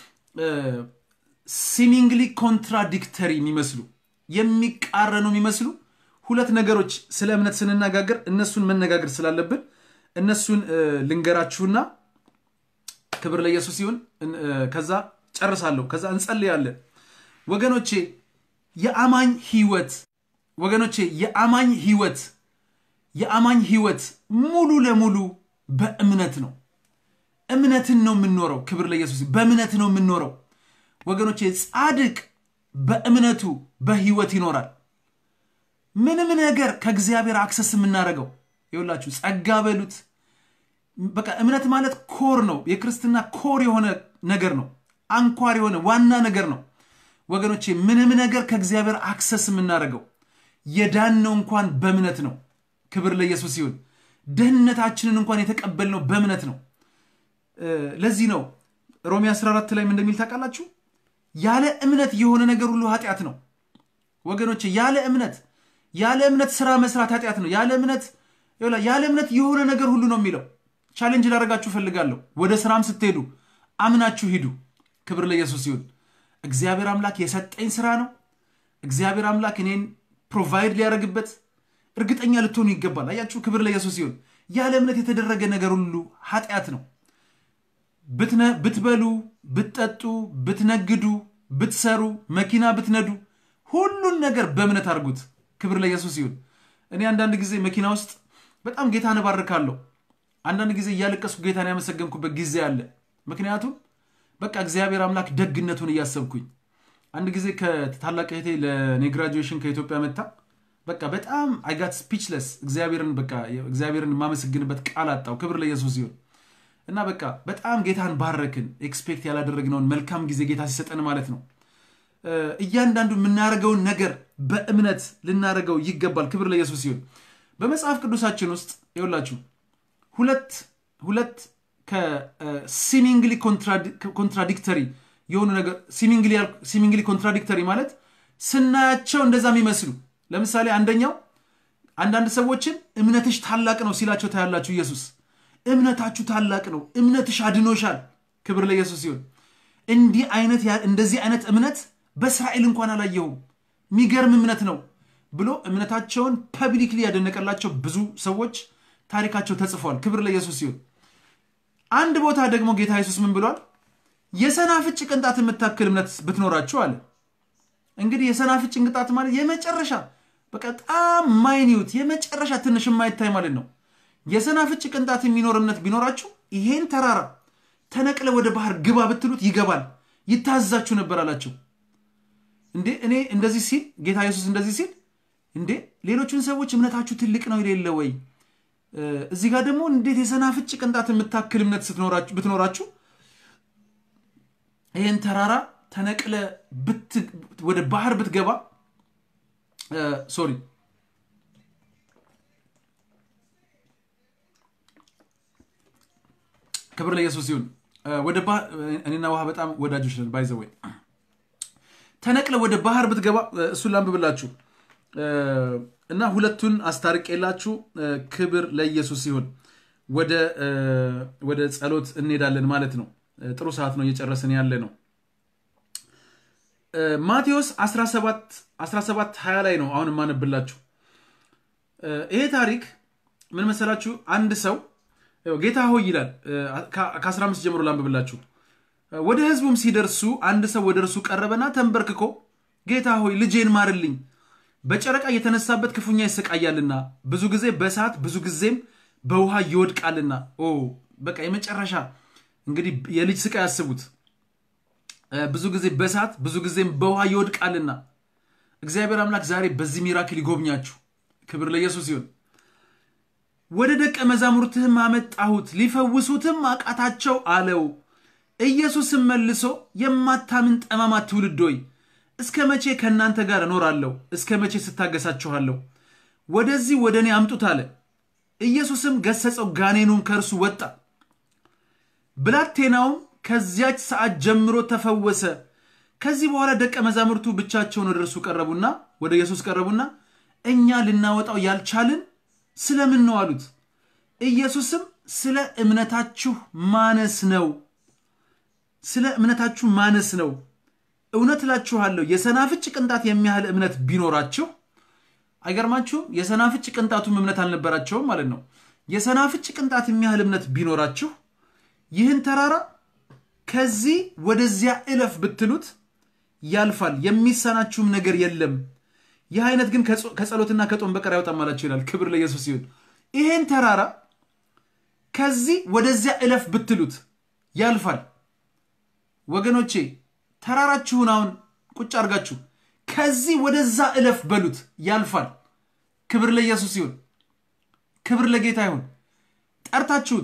ሲሚንግሊ ኮንትራዲክተሪ የሚመስሉ የሚቃረኑ የሚመስሉ ሁለት ነገሮች ስለ እምነት ስንነጋገር እነሱን መነጋገር ስላለብን እነሱን ልንገራችሁና ክብር ለኢየሱስ ይሁን። ከዛ ጨርሳለሁ። ከዛ እንጸልያለን። ወገኖቼ የአማኝ ህይወት ወገኖቼ የአማኝ ህይወት የአማኝ ህይወት ሙሉ ለሙሉ በእምነት ነው። እምነትን ነው የምንኖረው። ክብር ለኢየሱስ። በእምነት ነው የምንኖረው ወገኖቼ። ጻድቅ በእምነቱ በህይወት ይኖራል። ምንም ነገር ከእግዚአብሔር አክሰስ የምናደርገው ይኸውላችሁ፣ ጸጋ በሉት በቃ እምነት ማለት ኮር ነው። የክርስትና ኮር የሆነ ነገር ነው። አንኳር የሆነ ዋና ነገር ነው ወገኖቼ። ምንም ነገር ከእግዚአብሔር አክሰስ የምናደርገው የዳነው እንኳን በእምነት ነው። ክብር ለኢየሱስ ይሁን። ደህንነታችንን እንኳን የተቀበልነው በእምነት ነው። ለዚህ ነው ሮሜ 14 ላይ ምን እንደሚል ታውቃላችሁ? ያለ እምነት የሆነ ነገር ሁሉ ኃጢአት ነው ወገኖቼ። ያለ እምነት ያለ እምነት ስራ መስራት ኃጢአት ነው። ያለ እምነት ያለ እምነት የሆነ ነገር ሁሉ ነው የሚለው። ቻሌንጅ ላደርጋችሁ እፈልጋለሁ። ወደ ስራም ስትሄዱ አምናችሁ ሂዱ። ክብር ለኢየሱስ ይሁን። እግዚአብሔር አምላክ የሰጠኝ ስራ ነው። እግዚአብሔር አምላክ እኔን ፕሮቫይድ ሊያደርግበት እርግጠኛ ልትሆኑ ይገባል። አያችሁ፣ ክብር ለኢየሱስ ይሁን። ያለ እምነት የተደረገ ነገር ሁሉ ኃጢአት ነው። ብትበሉ፣ ብትጠጡ፣ ብትነግዱ፣ ብትሰሩ፣ መኪና ብትነዱ፣ ሁሉን ነገር በእምነት አድርጉት። ክብር ለኢየሱስ ይሁን። እኔ አንዳንድ ጊዜ መኪና ውስጥ በጣም ጌታን እባርካለሁ። አንዳንድ ጊዜ እያለቀስኩ ጌታን ያመሰገንኩበት ጊዜ አለ። ምክንያቱም በቃ እግዚአብሔር አምላክ ደግነቱን እያሰብኩኝ አንድ ጊዜ ከታላቅ እህቴ ለኔ ግራጁዌሽን ከኢትዮጵያ መታ በቃ በጣም አይጋት ስፒችለስ እግዚአብሔርን በቃ እግዚአብሔርን የማመሰግንበት ቃል አጣው። ክብር ለኢየሱስ ይሁን እና በቃ በጣም ጌታን ባረክን። ኤክስፔክት ያላደረግነውን መልካም ጊዜ ጌታ ሲሰጠን ማለት ነው። እያንዳንዱ የምናደርገውን ነገር በእምነት ልናደርገው ይገባል። ክብር ለኢየሱስ ይሁን። በመጽሐፍ ቅዱሳችን ውስጥ ይኸውላችሁ ሁለት ሁለት ከሲሚንግሊ ኮንትራዲክተሪ የሆኑ ነገር ሲሚንግሊ ኮንትራዲክተሪ ማለት ስናያቸው እንደዛ የሚመስሉ ለምሳሌ አንደኛው አንዳንድ ሰዎችን እምነትሽ ታላቅ ነው ሲላቸው ታያላችሁ። ኢየሱስ እምነታችሁ ታላቅ ነው፣ እምነትሽ አድኖሻል። ክብር ለኢየሱስ ሲሆን እንዲህ አይነት እንደዚህ አይነት እምነት በእስራኤል እንኳን አላየሁም፣ የሚገርም እምነት ነው ብሎ እምነታቸውን ፐብሊክሊ ያደነቀላቸው ብዙ ሰዎች ታሪካቸው ተጽፏል። ክብር ለኢየሱስ ሲሆን አንድ ቦታ ደግሞ ጌታ ኢየሱስ ምን ብሏል? የሰናፍጭ ቅንጣት የምታክል እምነት ብትኖራችሁ አለ። እንግዲህ የሰናፍጭ ቅንጣት ማለት የመጨረሻ በጣም ማይኒዩት የመጨረሻ ትንሽ የማይታይ ማለት ነው። የሰናፍጭ ቅንጣት የሚኖር እምነት ቢኖራችሁ ይሄን ተራራ ተነቅለ ወደ ባህር ግባ ብትሉት ይገባል፣ ይታዛችሁ ነበር አላቸው። እንዴ እኔ እንደዚህ ሲል ጌታ ኢየሱስ እንደዚህ ሲል እንዴ ሌሎቹን ሰዎች እምነታችሁ ትልቅ ነው የሌለ ወይ? እዚህ ጋር ደግሞ እንዴት የሰናፍጭ ቅንጣት የምታክል እምነት ብትኖራችሁ ይህን ተራራ ተነቅለ ወደ ባህር ብትገባ ሶሪ ክብር ለኢየሱስ ይሁን። ወደ እኔና ውሃ በጣም ወዳጆች ነን። ባይዘወይ ተነቅለ ወደ ባህር ብትገባ እሱን ላንብብላችሁ እና ሁለቱን አስታርቄላችሁ ክብር ለኢየሱስ ይሁን። ወደ ጸሎት እንሄዳለን ማለት ነው። ጥሩ ሰዓት ነው እየጨረስን ያለ ነው። ማቴዎስ 17 20 ላይ ነው አሁን የማነብላችሁ። ይሄ ታሪክ ምን መሰላችሁ? አንድ ሰው ጌታ ሆይ ይላል። ከ15 ጀምሮ ላንብብላችሁ። ወደ ህዝቡም ሲደርሱ አንድ ሰው ወደ እርሱ ቀረበና ተንበርክኮ ጌታ ሆይ ልጄን ማርልኝ፣ በጨረቃ የተነሳበት ክፉኛ ይሰቃያልና ብዙ ጊዜ በእሳት ብዙ ጊዜም በውሃ ይወድቃልና። ኦ በቃ የመጨረሻ እንግዲህ የልጅ ስቃይ ያስቡት። ብዙ ጊዜ በእሳት ብዙ ጊዜም በውሃ ይወድቃልና። እግዚአብሔር አምላክ ዛሬ በዚህ ሚራክል ይጎብኛችሁ። ክብር ለኢየሱስ ይሁን። ወደ ደቀ መዛሙርትህም አመጣሁት ሊፈውሱትም አቃታቸው አለው። ኢየሱስም መልሶ የማታምን ጠማማ ትውልድ ሆይ እስከ መቼ ከእናንተ ጋር እኖራለሁ? እስከ መቼ ስታገሳችኋለሁ? ወደዚህ ወደ እኔ አምጡት አለ። ኢየሱስም ገሰጸው፣ ጋኔኑም ከእርሱ ወጣ። ብላቴናውም ከዚያች ሰዓት ጀምሮ ተፈወሰ። ከዚህ በኋላ ደቀ መዛሙርቱ ብቻቸውን ወደ እርሱ ቀረቡና ወደ ኢየሱስ ቀረቡና እኛ ልናወጣው ያልቻልን ስለምን ነው አሉት። ኢየሱስም ስለ እምነታችሁ ማነስ ነው። ስለ እምነታችሁ ማነስ ነው። እውነት እላችኋለሁ የሰናፍጭ ቅንጣት የሚያህል እምነት ቢኖራችሁ አይገርማችሁም? የሰናፍጭ ቅንጣቱም እምነት አልነበራቸውም ማለት ነው። የሰናፍጭ ቅንጣት የሚያህል እምነት ቢኖራችሁ ይህን ተራራ ከዚህ ወደዚያ እለፍ ብትሉት ያልፋል፣ የሚሳናችሁም ነገር የለም። ይህ አይነት ግን ከጸሎትና ከጦም በቀር አይወጣም አላቸው ይላል። ክብር ለኢየሱስ ይሁን። ይህን ተራራ ከዚህ ወደዚያ እለፍ ብትሉት ያልፋል። ወገኖቼ ተራራችሁን አሁን ቁጭ አድርጋችሁ ከዚህ ወደዛ እለፍ በሉት ያልፋል። ክብር ለኢየሱስ ይሁን። ክብር ለጌታ ይሁን። ጠርታችሁት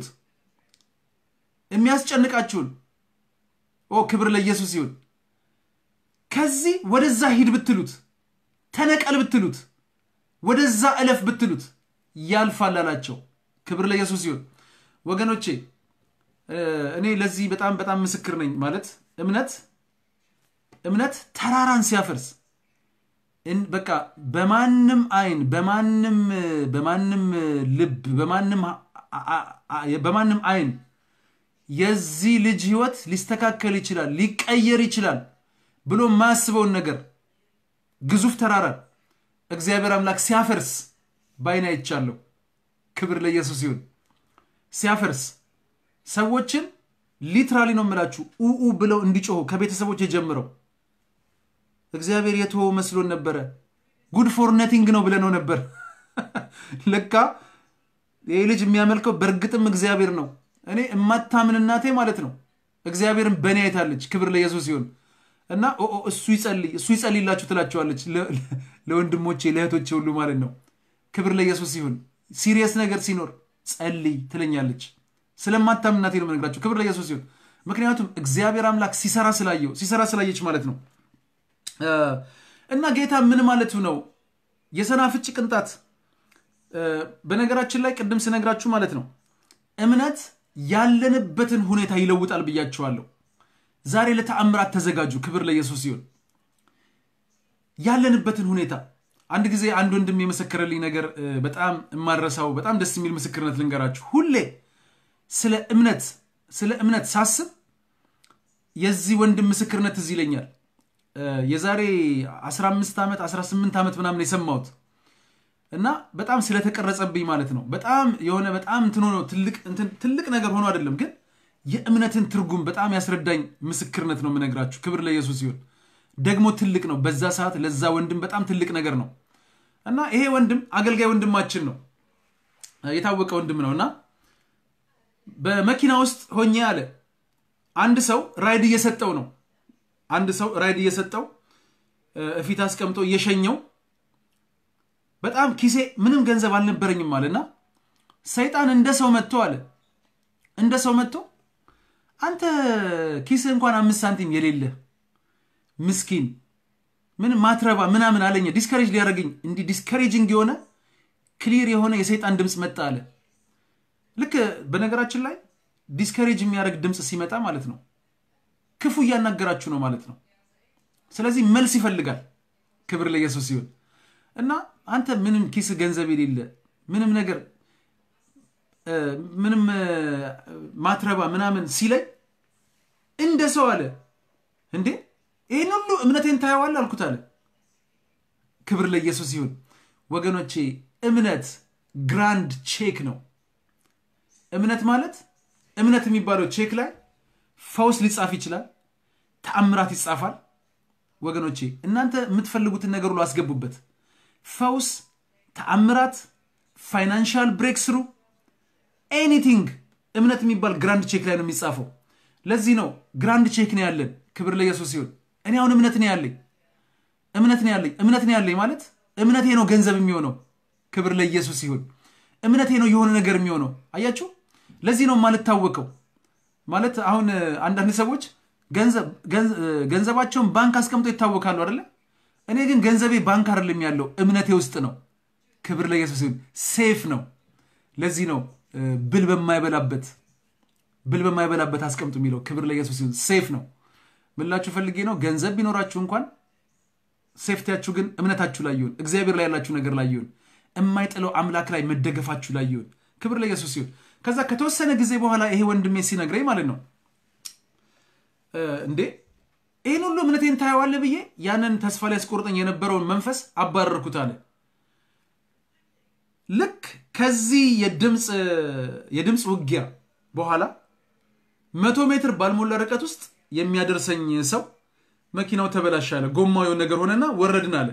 የሚያስጨንቃችሁን ኦ ክብር ለኢየሱስ ይሁን። ከዚህ ወደዛ ሂድ ብትሉት፣ ተነቀል ብትሉት፣ ወደዛ እለፍ ብትሉት ያልፋል አላቸው። ክብር ለኢየሱስ ይሁን። ወገኖቼ እኔ ለዚህ በጣም በጣም ምስክር ነኝ። ማለት እምነት እምነት ተራራን ሲያፈርስ በቃ በማንም አይን በማንም በማንም ልብ በማንም በማንም አይን የዚህ ልጅ ህይወት ሊስተካከል ይችላል ሊቀየር ይችላል ብሎ የማያስበውን ነገር ግዙፍ ተራራን እግዚአብሔር አምላክ ሲያፈርስ በአይን አይቻለሁ። ክብር ለኢየሱስ ይሁን። ሲያፈርስ ሰዎችን ሊትራሊ ነው የምላችሁ ኡኡ ብለው እንዲጮሁ ከቤተሰቦች የጀምረው እግዚአብሔር የተወው መስሎን ነበረ። ጉድ ፎር ነቲንግ ነው ብለነው ነበር። ለካ ይህ ልጅ የሚያመልከው በእርግጥም እግዚአብሔር ነው። እኔ እማታምን እናቴ ማለት ነው እግዚአብሔርን በእኔ አይታለች። ክብር ለኢየሱስ ሲሆን እና እሱ ይጸልይ እሱ ይጸልይላችሁ ትላቸዋለች ለወንድሞቼ ለእህቶቼ ሁሉ ማለት ነው። ክብር ለኢየሱስ ሲሆን ሲሪየስ ነገር ሲኖር ጸልይ ትለኛለች። ስለማታምን እናቴ ነው የምነግራችሁ። ክብር ለኢየሱስ ሲሆን ምክንያቱም እግዚአብሔር አምላክ ሲሰራ ስላየው ሲሰራ ስላየች ማለት ነው። እና ጌታ ምን ማለቱ ነው? የሰናፍጭ ቅንጣት በነገራችን ላይ ቅድም ስነግራችሁ ማለት ነው እምነት ያለንበትን ሁኔታ ይለውጣል ብያችኋለሁ። ዛሬ ለተአምራት ተዘጋጁ። ክብር ለኢየሱስ ሲሆን ያለንበትን ሁኔታ አንድ ጊዜ አንድ ወንድም የመሰከረልኝ ነገር በጣም የማረሳው በጣም ደስ የሚል ምስክርነት ልንገራችሁ። ሁሌ ስለ እምነት ስለ እምነት ሳስብ የዚህ ወንድም ምስክርነት እዚህ ይለኛል። የዛሬ 15 ዓመት 18 ዓመት ምናምን የሰማሁት እና በጣም ስለተቀረጸብኝ ማለት ነው። በጣም የሆነ በጣም እንትን ሆኖ ትልቅ ነገር ሆኖ አይደለም፣ ግን የእምነትን ትርጉም በጣም ያስረዳኝ ምስክርነት ነው የምነግራችሁ። ክብር ለኢየሱስ ሲሆን ደግሞ ትልቅ ነው። በዛ ሰዓት ለዛ ወንድም በጣም ትልቅ ነገር ነው እና ይሄ ወንድም አገልጋይ ወንድማችን ነው፣ የታወቀ ወንድም ነው እና በመኪና ውስጥ ሆኜ አለ አንድ ሰው ራይድ እየሰጠው ነው አንድ ሰው ራይድ እየሰጠው እፊት አስቀምጦ እየሸኘው በጣም ኪሴ ምንም ገንዘብ አልነበረኝም አለና ሰይጣን እንደ ሰው መጥቶ አለ እንደ ሰው መጥቶ አንተ ኪስ እንኳን አምስት ሳንቲም የሌለ ምስኪን ምን ማትረባ ምናምን አለኝ። ዲስከሬጅ ሊያደርገኝ እንዲህ ዲስከሬጅንግ የሆነ ክሊር የሆነ የሰይጣን ድምፅ መጣ አለ። ልክ በነገራችን ላይ ዲስከሬጅ የሚያደርግ ድምፅ ሲመጣ ማለት ነው ክፉ እያናገራችሁ ነው ማለት ነው። ስለዚህ መልስ ይፈልጋል። ክብር ለኢየሱስ ሲሆን እና አንተ ምንም ኪስ ገንዘብ የሌለ ምንም ነገር ምንም ማትረባ ምናምን ሲለኝ እንደ ሰው አለ እንዴ ይህን ሁሉ እምነቴን ታየዋል አልኩት አለ። ክብር ለኢየሱስ ይሁን ወገኖቼ። እምነት ግራንድ ቼክ ነው። እምነት ማለት እምነት የሚባለው ቼክ ላይ ፈውስ ሊጻፍ ይችላል፣ ተአምራት ይጻፋል። ወገኖቼ እናንተ የምትፈልጉትን ነገር ሁሉ አስገቡበት። ፈውስ፣ ተአምራት፣ ፋይናንሻል ብሬክ ስሩ ኤኒቲንግ እምነት የሚባል ግራንድ ቼክ ላይ ነው የሚጻፈው። ለዚህ ነው ግራንድ ቼክ ነው ያለን። ክብር ለኢየሱስ ሲሆን እኔ አሁን እምነት ነው ያለኝ እምነት ነው ያለኝ እምነት ነው ያለኝ ማለት እምነቴ ነው ገንዘብ የሚሆነው። ክብር ለኢየሱስ ሲሆን እምነቴ ነው የሆነ ነገር የሚሆነው። አያችሁ፣ ለዚህ ነው የማልታወቀው። ማለት አሁን አንዳንድ ሰዎች ገንዘባቸውን ባንክ አስቀምጦ ይታወቃሉ አይደለ? እኔ ግን ገንዘቤ ባንክ አይደለም ያለው እምነቴ ውስጥ ነው። ክብር ለኢየሱስ ሲሆን ሴፍ ነው። ለዚህ ነው ብል በማይበላበት ብል በማይበላበት አስቀምጡ የሚለው። ክብር ለኢየሱስ ሲሆን ሴፍ ነው። ምላችሁ ፈልጌ ነው ገንዘብ ቢኖራችሁ እንኳን ሴፍቲያችሁ ግን እምነታችሁ ላይ ይሁን፣ እግዚአብሔር ላይ ያላችሁ ነገር ላይ ይሁን፣ የማይጥለው አምላክ ላይ መደገፋችሁ ላይ ይሁን። ክብር ለኢየሱስ ሲሆን ከዛ ከተወሰነ ጊዜ በኋላ ይሄ ወንድሜ ሲነግረኝ ማለት ነው እንዴ ይህን ሁሉ እምነቴን ታየዋለህ ብዬ ያንን ተስፋ ላይ ያስቆርጠኝ የነበረውን መንፈስ አባረርኩት አለ። ልክ ከዚህ የድምፅ ውጊያ በኋላ መቶ ሜትር ባልሞላ ርቀት ውስጥ የሚያደርሰኝ ሰው መኪናው ተበላሽ አለ። ጎማው የሆነ ነገር ሆነና ወረድን አለ።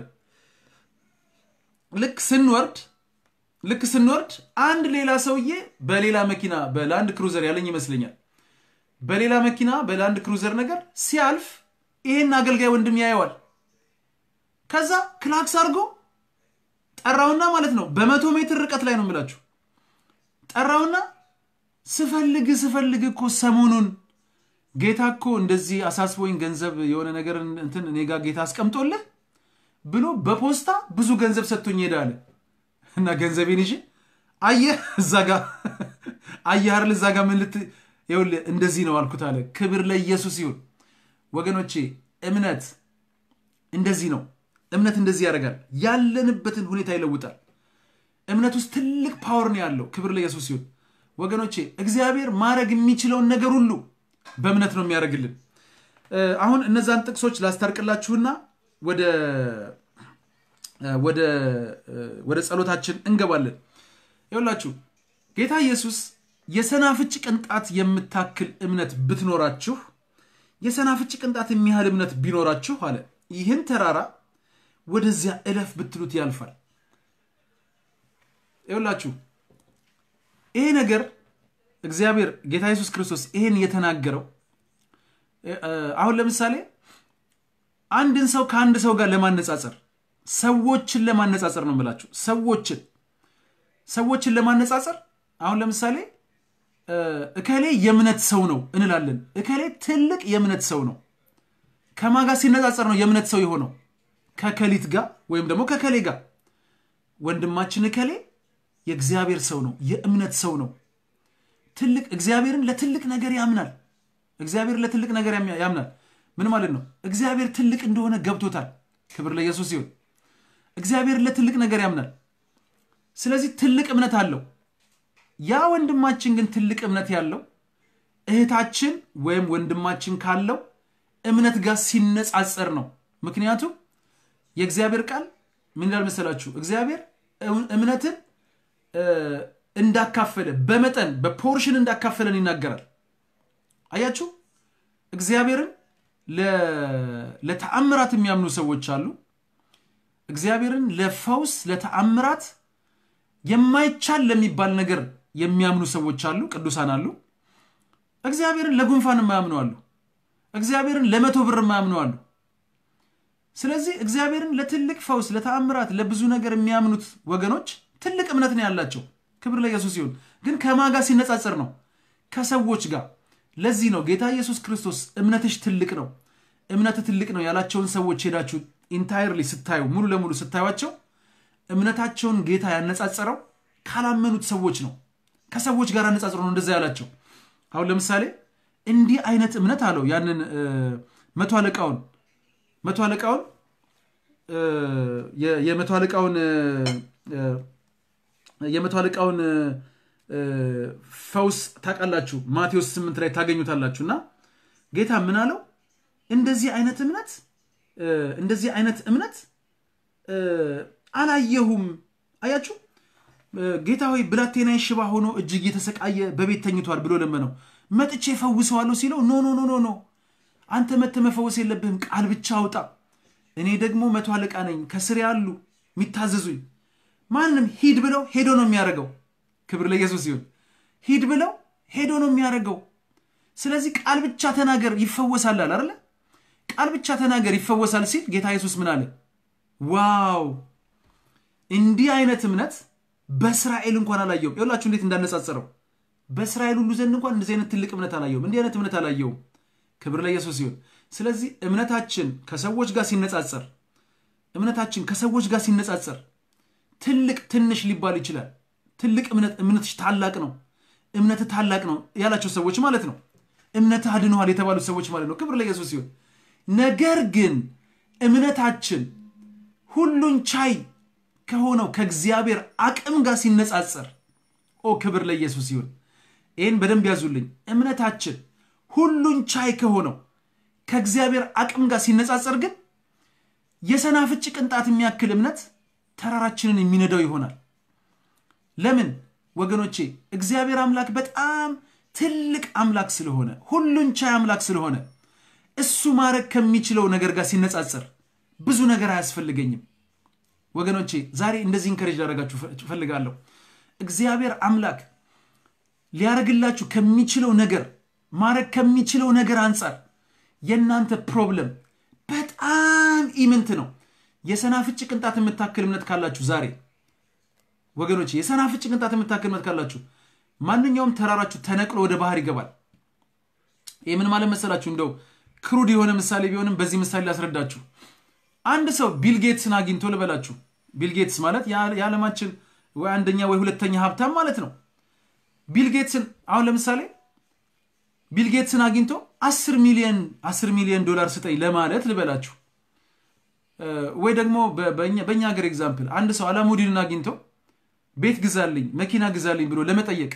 ልክ ስንወርድ ልክ ስንወርድ አንድ ሌላ ሰውዬ በሌላ መኪና በላንድ ክሩዘር ያለኝ ይመስለኛል በሌላ መኪና በላንድ ክሩዘር ነገር ሲያልፍ ይሄን አገልጋይ ወንድም ያየዋል። ከዛ ክላክስ አድርጎ ጠራውና ማለት ነው በመቶ ሜትር ርቀት ላይ ነው የምላችሁ ጠራውና ስፈልግ ስፈልግ እኮ ሰሞኑን ጌታ እኮ እንደዚህ አሳስቦኝ ገንዘብ የሆነ ነገር እንትን እኔ ጋር ጌታ አስቀምጦልህ ብሎ በፖስታ ብዙ ገንዘብ ሰጥቶኝ ሄዳለ እና ገንዘቤን ይዤ አየህ እዛ ጋ አየህ አይደል እዛ ጋ ምን ልት ይኸውልህ እንደዚህ ነው አልኩት አለ። ክብር ለኢየሱስ ይሁን ወገኖቼ። እምነት እንደዚህ ነው። እምነት እንደዚህ ያደርጋል። ያለንበትን ሁኔታ ይለውጣል። እምነት ውስጥ ትልቅ ፓወር ነው ያለው። ክብር ለኢየሱስ ይሁን ወገኖቼ። እግዚአብሔር ማድረግ የሚችለውን ነገር ሁሉ በእምነት ነው የሚያደርግልን። አሁን እነዛን ጥቅሶች ላስታርቅላችሁና ወደ ወደ ጸሎታችን እንገባለን። ይኸውላችሁ ጌታ ኢየሱስ የሰናፍጭ ቅንጣት የምታክል እምነት ብትኖራችሁ የሰናፍጭ ቅንጣት የሚያህል እምነት ቢኖራችሁ አለ ይህን ተራራ ወደዚያ እለፍ ብትሉት ያልፋል። ይኸውላችሁ ይሄ ነገር እግዚአብሔር ጌታ ኢየሱስ ክርስቶስ ይሄን የተናገረው አሁን ለምሳሌ አንድን ሰው ከአንድ ሰው ጋር ለማነጻጸር ሰዎችን ለማነጻጸር ነው የምላችሁ። ሰዎችን ሰዎችን ለማነጻጸር አሁን ለምሳሌ እከሌ የእምነት ሰው ነው እንላለን። እከሌ ትልቅ የእምነት ሰው ነው። ከማን ጋር ሲነጻጸር ነው የእምነት ሰው የሆነው? ከከሊት ጋር ወይም ደግሞ ከከሌ ጋር። ወንድማችን እከሌ የእግዚአብሔር ሰው ነው፣ የእምነት ሰው ነው። ትልቅ እግዚአብሔርን ለትልቅ ነገር ያምናል። እግዚአብሔር ለትልቅ ነገር ያምናል። ምን ማለት ነው? እግዚአብሔር ትልቅ እንደሆነ ገብቶታል። ክብር ለኢየሱስ ይሁን። እግዚአብሔር ለትልቅ ነገር ያምናል። ስለዚህ ትልቅ እምነት አለው። ያ ወንድማችን ግን ትልቅ እምነት ያለው እህታችን ወይም ወንድማችን ካለው እምነት ጋር ሲነጻጸር ነው። ምክንያቱም የእግዚአብሔር ቃል ምን ይላል መሰላችሁ? እግዚአብሔር እምነትን እንዳካፈለ በመጠን በፖርሽን እንዳካፈለን ይናገራል። አያችሁ፣ እግዚአብሔርን ለተአምራት የሚያምኑ ሰዎች አሉ። እግዚአብሔርን ለፈውስ ለተአምራት የማይቻል ለሚባል ነገር የሚያምኑ ሰዎች አሉ፣ ቅዱሳን አሉ። እግዚአብሔርን ለጉንፋን የማያምኑ አሉ። እግዚአብሔርን ለመቶ ብር የማያምኑ አሉ። ስለዚህ እግዚአብሔርን ለትልቅ ፈውስ፣ ለተአምራት፣ ለብዙ ነገር የሚያምኑት ወገኖች ትልቅ እምነት ነው ያላቸው። ክብር ለኢየሱስ ይሁን። ግን ከማን ጋር ሲነጻጸር ነው? ከሰዎች ጋር። ለዚህ ነው ጌታ ኢየሱስ ክርስቶስ እምነትሽ ትልቅ ነው፣ እምነት ትልቅ ነው ያላቸውን ሰዎች ሄዳችሁ ኢንታይርሊ ስታዩ ሙሉ ለሙሉ ስታዩቸው እምነታቸውን ጌታ ያነጻጸረው ካላመኑት ሰዎች ነው። ከሰዎች ጋር አነጻጽሮ ነው እንደዛ ያላቸው። አሁን ለምሳሌ እንዲህ አይነት እምነት አለው ያንን መቶ አለቃውን መቶ አለቃውን የመቶ አለቃውን የመቶ አለቃውን ፈውስ ታውቃላችሁ። ማቴዎስ ስምንት ላይ ታገኙታላችሁ። እና ጌታ ምን አለው? እንደዚህ አይነት እምነት እንደዚህ አይነት እምነት አላየሁም። አያችሁ ጌታ ሆይ ብላቴናዬ ሽባ ሆኖ እጅግ የተሰቃየ በቤት ተኝቷል ብሎ ለመነው። መጥቼ ፈውሰዋለሁ ሲለው ኖ ኖ ኖ ኖ ኖ አንተ መተ መፈወስ የለብህም ቃል ብቻ አውጣ። እኔ ደግሞ መቶ አለቃ ነኝ፣ ከስር ያሉ የሚታዘዙኝ ማንም ሂድ ብለው ሄዶ ነው የሚያደርገው። ክብር ለኢየሱስ ይሁን። ሂድ ብለው ሄዶ ነው የሚያደርገው። ስለዚህ ቃል ብቻ ተናገር ይፈወሳል አለ አይደለ? ቃል ብቻ ተናገር ይፈወሳል ሲል ጌታ ኢየሱስ ምን አለ? ዋው እንዲህ አይነት እምነት በእስራኤል እንኳን አላየውም። ይኸውላችሁ እንዴት እንዳነጻጸረው በእስራኤል ሁሉ ዘንድ እንኳን እንደዚህ አይነት ትልቅ እምነት አላየውም። እንዲህ አይነት እምነት አላየውም። ክብር ለኢየሱስ ይሁን። ስለዚህ እምነታችን ከሰዎች ጋር ሲነጻጸር እምነታችን ከሰዎች ጋር ሲነጻጸር ትልቅ ትንሽ ሊባል ይችላል። ትልቅ እምነት እምነትሽ ታላቅ ነው፣ እምነት ታላቅ ነው ያላቸው ሰዎች ማለት ነው። እምነት አድነዋል የተባሉት ሰዎች ማለት ነው። ክብር ለኢየሱስ ይሁን። ነገር ግን እምነታችን ሁሉን ቻይ ከሆነው ከእግዚአብሔር አቅም ጋር ሲነጻጸር ኦ ክብር ለኢየሱስ ይሁን። ይህን በደንብ ያዙልኝ። እምነታችን ሁሉን ቻይ ከሆነው ከእግዚአብሔር አቅም ጋር ሲነጻጸር ግን የሰናፍጭ ቅንጣት የሚያክል እምነት ተራራችንን የሚነዳው ይሆናል። ለምን ወገኖቼ? እግዚአብሔር አምላክ በጣም ትልቅ አምላክ ስለሆነ ሁሉን ቻይ አምላክ ስለሆነ እሱ ማድረግ ከሚችለው ነገር ጋር ሲነጻጸር ብዙ ነገር አያስፈልገኝም። ወገኖቼ ዛሬ እንደዚህ ኢንከሬጅ ላደርጋችሁ እፈልጋለሁ። እግዚአብሔር አምላክ ሊያደርግላችሁ ከሚችለው ነገር ማድረግ ከሚችለው ነገር አንጻር የእናንተ ፕሮብለም በጣም ኢምንት ነው። የሰናፍጭ ቅንጣት የምታክል እምነት ካላችሁ ዛሬ ወገኖቼ የሰናፍጭ ቅንጣት የምታክል እምነት ካላችሁ ማንኛውም ተራራችሁ ተነቅሎ ወደ ባህር ይገባል። ይህ ምን ማለት መሰላችሁ? እንደው ክሩድ የሆነ ምሳሌ ቢሆንም በዚህ ምሳሌ ላስረዳችሁ። አንድ ሰው ቢል ጌትስን አግኝቶ ልበላችሁ። ቢል ጌትስ ማለት የዓለማችን ወይ አንደኛ ወይ ሁለተኛ ሀብታም ማለት ነው። ቢል ጌትስን አሁን ለምሳሌ ቢል ጌትስን አግኝቶ አስር ሚሊዮን አስር ሚሊዮን ዶላር ስጠኝ ለማለት ልበላችሁ። ወይ ደግሞ በእኛ ሀገር ኤግዛምፕል አንድ ሰው አላሙዲንን አግኝቶ ቤት ግዛልኝ፣ መኪና ግዛልኝ ብሎ ለመጠየቅ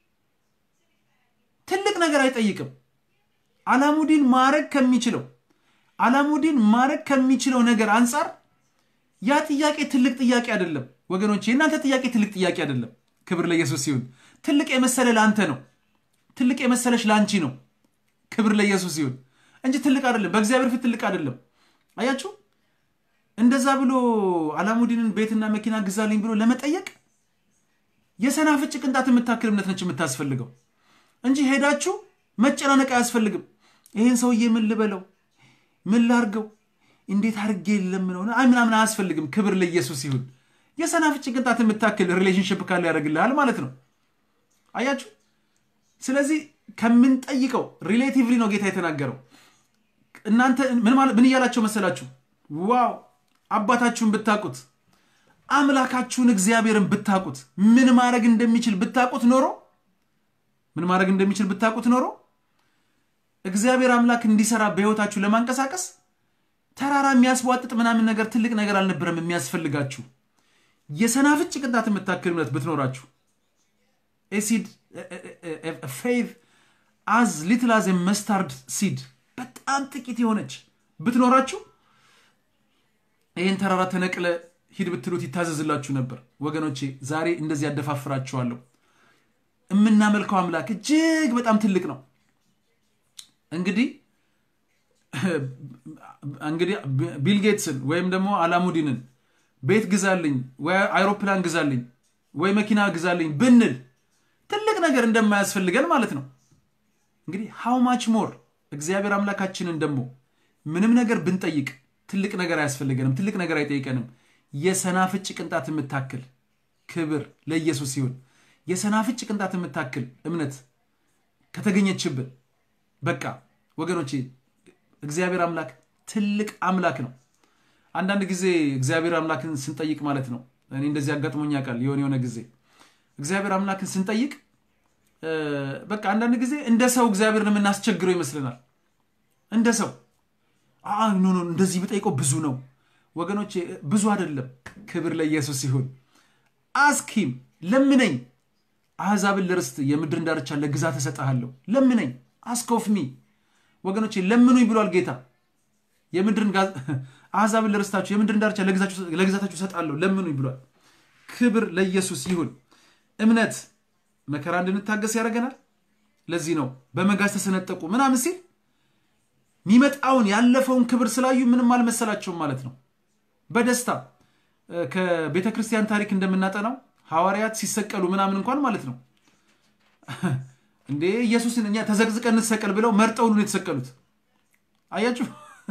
ትልቅ ነገር አይጠይቅም። አላሙዲን ማድረግ ከሚችለው አላሙዲን ማድረግ ከሚችለው ነገር አንጻር ያ ጥያቄ ትልቅ ጥያቄ አይደለም ወገኖች፣ የእናንተ ጥያቄ ትልቅ ጥያቄ አይደለም። ክብር ለኢየሱስ ሲሆን ትልቅ የመሰለ ለአንተ ነው። ትልቅ የመሰለሽ ለአንቺ ነው። ክብር ለኢየሱስ ሲሆን እንጂ ትልቅ አይደለም። በእግዚአብሔር ፊት ትልቅ አይደለም። አያችሁ፣ እንደዛ ብሎ አላሙዲንን ቤትና መኪና ግዛልኝ ብሎ ለመጠየቅ የሰናፍጭ ቅንጣት የምታክል እምነት ነች የምታስፈልገው እንጂ ሄዳችሁ መጨናነቅ አያስፈልግም። ይህን ሰውዬ ምን ልበለው፣ ምን ላርገው፣ እንዴት አድርጌ ለምነው ምናምን አያስፈልግም። ክብር ለኢየሱስ ይሁን። የሰናፍጭ ቅንጣት የምታክል ሪሌሽንሽፕ ካለ ያደርግልሃል ማለት ነው። አያችሁ። ስለዚህ ከምንጠይቀው ሪሌቲቭሊ ነው ጌታ የተናገረው። እናንተ ምን እያላቸው መሰላችሁ? ዋው አባታችሁን ብታቁት አምላካችሁን እግዚአብሔርን ብታቁት ምን ማድረግ እንደሚችል ብታቁት ኖሮ ምን ማድረግ እንደሚችል ብታቁት ኖሮ እግዚአብሔር አምላክ እንዲሰራ በሕይወታችሁ ለማንቀሳቀስ ተራራ የሚያስቧጥጥ ምናምን ነገር ትልቅ ነገር አልነበረም የሚያስፈልጋችሁ። የሰናፍጭ ቅንጣት የምታክል እምነት ብትኖራችሁ ሲድ ፌይዝ አዝ ሊትል አዝ መስታርድ ሲድ በጣም ጥቂት የሆነች ብትኖራችሁ ይህን ተራራ ተነቅለ ሂድ ብትሉት ይታዘዝላችሁ ነበር። ወገኖቼ ዛሬ እንደዚህ ያደፋፍራችኋለሁ። የምናመልከው አምላክ እጅግ በጣም ትልቅ ነው። እንግዲህ እንግዲህ ቢል ጌትስን ወይም ደግሞ አላሙዲንን ቤት ግዛልኝ ወይ አይሮፕላን ግዛልኝ ወይ መኪና ግዛልኝ ብንል ትልቅ ነገር እንደማያስፈልገን ማለት ነው። እንግዲህ ሃው ማች ሞር እግዚአብሔር አምላካችንን ደግሞ ምንም ነገር ብንጠይቅ ትልቅ ነገር አያስፈልገንም፣ ትልቅ ነገር አይጠይቀንም። የሰናፍጭ ቅንጣት የምታክል ክብር ለኢየሱስ ሲሆን የሰናፍጭ ቅንጣት የምታክል እምነት ከተገኘችብን በቃ ወገኖቼ እግዚአብሔር አምላክ ትልቅ አምላክ ነው። አንዳንድ ጊዜ እግዚአብሔር አምላክን ስንጠይቅ ማለት ነው እኔ እንደዚህ አጋጥሞኝ ያውቃል። የሆነ የሆነ ጊዜ እግዚአብሔር አምላክን ስንጠይቅ በቃ አንዳንድ ጊዜ እንደ ሰው እግዚአብሔርን የምናስቸግረው ይመስለናል። እንደ ሰው ኖ ኖ እንደዚህ ብጠይቀው ብዙ ነው ወገኖቼ፣ ብዙ አይደለም። ክብር ለኢየሱስ ሲሆን አስኪም ለምነኝ፣ አሕዛብን ለርስት የምድርን ዳርቻ ለግዛት እሰጥሃለሁ። ለምነኝ አስኮፍሚ ወገኖቼ፣ ለምኑኝ ብሏል ጌታ። የምድርን አሕዛብን ለርስታችሁ የምድርን ዳርቻ ለግዛታችሁ እሰጣለሁ ለምኑኝ ብሏል። ክብር ለኢየሱስ ይሁን። እምነት መከራ እንድንታገስ ያደርገናል። ለዚህ ነው በመጋዝ ተሰነጠቁ ምናምን ሲል የሚመጣውን ያለፈውን ክብር ስላዩ ምንም አልመሰላቸውም ማለት ነው። በደስታ ከቤተ ክርስቲያን ታሪክ እንደምናጠናው ሐዋርያት ሲሰቀሉ ምናምን እንኳን ማለት ነው እንዴ ኢየሱስን እኛ ተዘቅዝቀን እንሰቀል ብለው መርጠው ሁሉ የተሰቀሉት አያችሁ።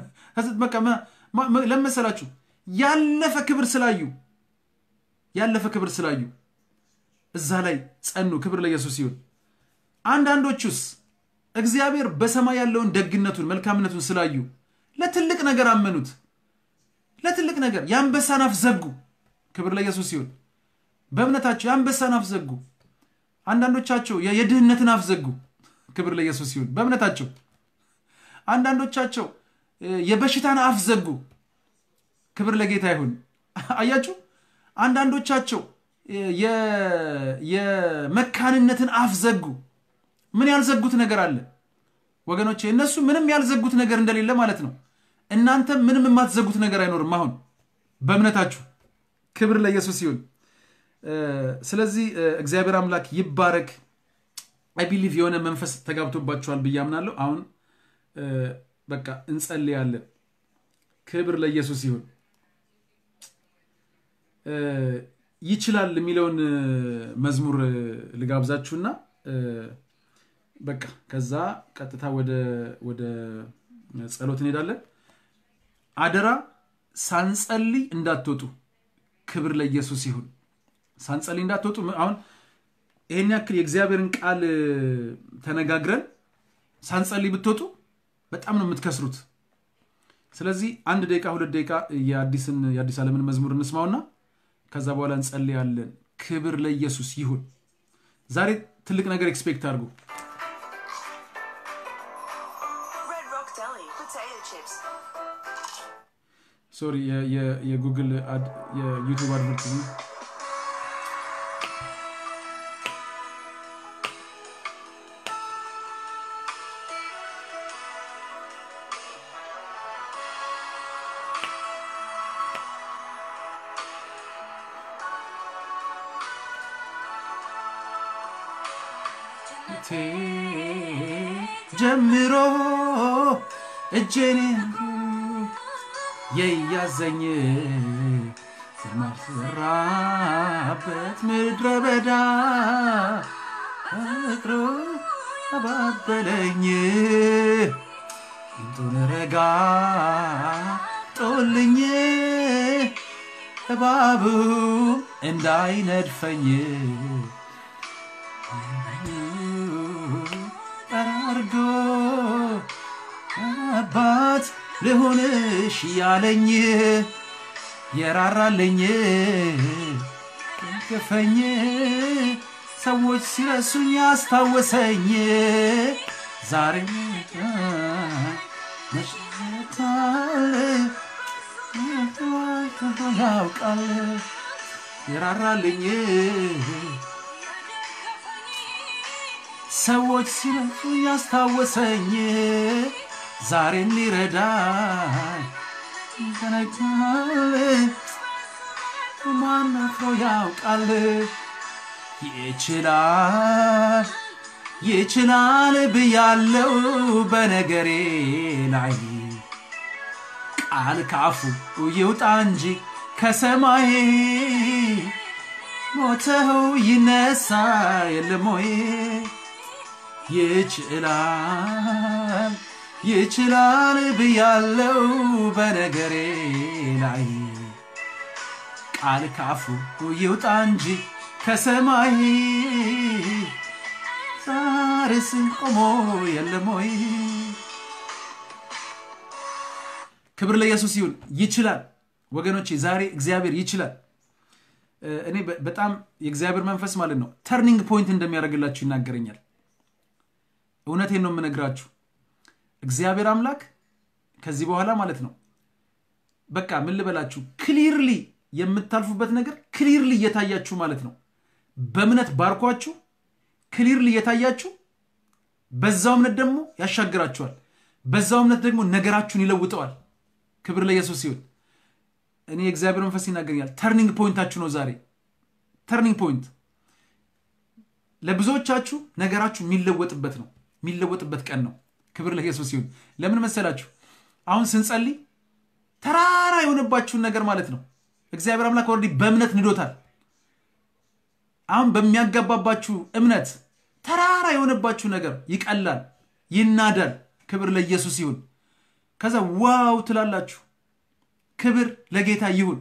ለመሰላችሁ ያለፈ ክብር ስላዩ ያለፈ ክብር ስላዩ እዛ ላይ ጸኑ። ክብር ለኢየሱስ ይሁን። አንዳንዶቹስ እግዚአብሔር በሰማይ ያለውን ደግነቱን መልካምነቱን ስላዩ ለትልቅ ነገር አመኑት። ለትልቅ ነገር የአንበሳን አፍ ዘጉ። ክብር ለኢየሱስ ይሁን። በእምነታቸው የአንበሳን አፍ ዘጉ። አንዳንዶቻቸው የድህነትን አፍ ዘጉ። ክብር ለኢየሱስ ይሁን። በእምነታቸው አንዳንዶቻቸው የበሽታን አፍ ዘጉ። ክብር ለጌታ ይሁን። አያችሁ፣ አንዳንዶቻቸው የመካንነትን አፍ ዘጉ። ምን ያልዘጉት ነገር አለ ወገኖቼ? እነሱ ምንም ያልዘጉት ነገር እንደሌለ ማለት ነው። እናንተ ምንም የማትዘጉት ነገር አይኖርም። አሁን በእምነታችሁ ክብር ለኢየሱስ ይሁን። ስለዚህ እግዚአብሔር አምላክ ይባረክ። አይ ቢሊቭ የሆነ መንፈስ ተጋብቶባችኋል ብዬ አምናለሁ። አሁን በቃ እንጸልያለን። ክብር ለኢየሱስ ይሁን። ይችላል የሚለውን መዝሙር ልጋብዛችሁና በቃ ከዛ ቀጥታ ወደ ጸሎት እንሄዳለን። አደራ ሳንጸልይ እንዳትወጡ። ክብር ለኢየሱስ ይሁን። ሳንጸልይ እንዳትወጡ። አሁን ይሄን ያክል የእግዚአብሔርን ቃል ተነጋግረን ሳንጸልይ ብትወጡ በጣም ነው የምትከስሩት። ስለዚህ አንድ ደቂቃ ሁለት ደቂቃ የአዲስን የአዲስ ዓለምን መዝሙር እንስማውና ከዛ በኋላ እንጸልያለን። ክብር ለኢየሱስ ይሁን። ዛሬ ትልቅ ነገር ኤክስፔክት አድርጉ። ሶሪ የጉግል የዩቱብ አድቨርት ጀምሮ እጄን የያዘኝ ስማስራበት ምድረ በዳ ፍቅሩ አባበለኝ እንጡን ረጋ ጦልኝ እባቡ እንዳይነድፈኝ ጠራርጎ አባት ልሁንሽ ያለኝ የራራልኝ ቅንቅፈኝ ሰዎች ሲረሱኝ ያስታወሰኝ ዛሬ መሽታል ያውቃል የራራልኝ ሰዎች ሲረሱኝ ያስታወሰኝ ዛሬም ሊረዳኝ ተነግቷል። ማን አፍሮ ያውቃል? ይችላል ይችላል ብያለው በነገሬ ላይ ቃል ካፉ ይውጣ እንጂ ከሰማይ ሞተው ይነሳ የለም ወይ? ይችላል ይችላል ብያለው በነገሬ ላይ ቃል ካፉ ይውጣ እንጂ ከሰማይ ዛሬስ ቆሞ የለም ወይ? ክብር ለኢየሱስ ይሁን። ይችላል ወገኖቼ፣ ዛሬ እግዚአብሔር ይችላል። እኔ በጣም የእግዚአብሔር መንፈስ ማለት ነው ተርኒንግ ፖይንት እንደሚያደርግላችሁ ይናገረኛል። እውነቴን ነው የምነግራችሁ። እግዚአብሔር አምላክ ከዚህ በኋላ ማለት ነው በቃ ምን ልበላችሁ፣ ክሊርሊ የምታልፉበት ነገር ክሊርሊ እየታያችሁ ማለት ነው። በእምነት ባርኳችሁ ክሊርሊ እየታያችሁ፣ በዛው እምነት ደግሞ ያሻግራችኋል። በዛው እምነት ደግሞ ነገራችሁን ይለውጠዋል። ክብር ለኢየሱስ ሲሆን እኔ የእግዚአብሔር መንፈስ ይናገረኛል። ተርኒንግ ፖይንታችሁ ነው ዛሬ። ተርኒንግ ፖይንት ለብዙዎቻችሁ ነገራችሁ የሚለወጥበት ነው፣ የሚለወጥበት ቀን ነው። ክብር ለኢየሱስ ይሁን። ለምን መሰላችሁ? አሁን ስንጸልይ ተራራ የሆነባችሁን ነገር ማለት ነው እግዚአብሔር አምላክ ወረዲ በእምነት ንዶታል። አሁን በሚያጋባባችሁ እምነት ተራራ የሆነባችሁ ነገር ይቀላል፣ ይናዳል። ክብር ለኢየሱስ ይሁን። ከዛ ዋው ትላላችሁ። ክብር ለጌታ ይሁን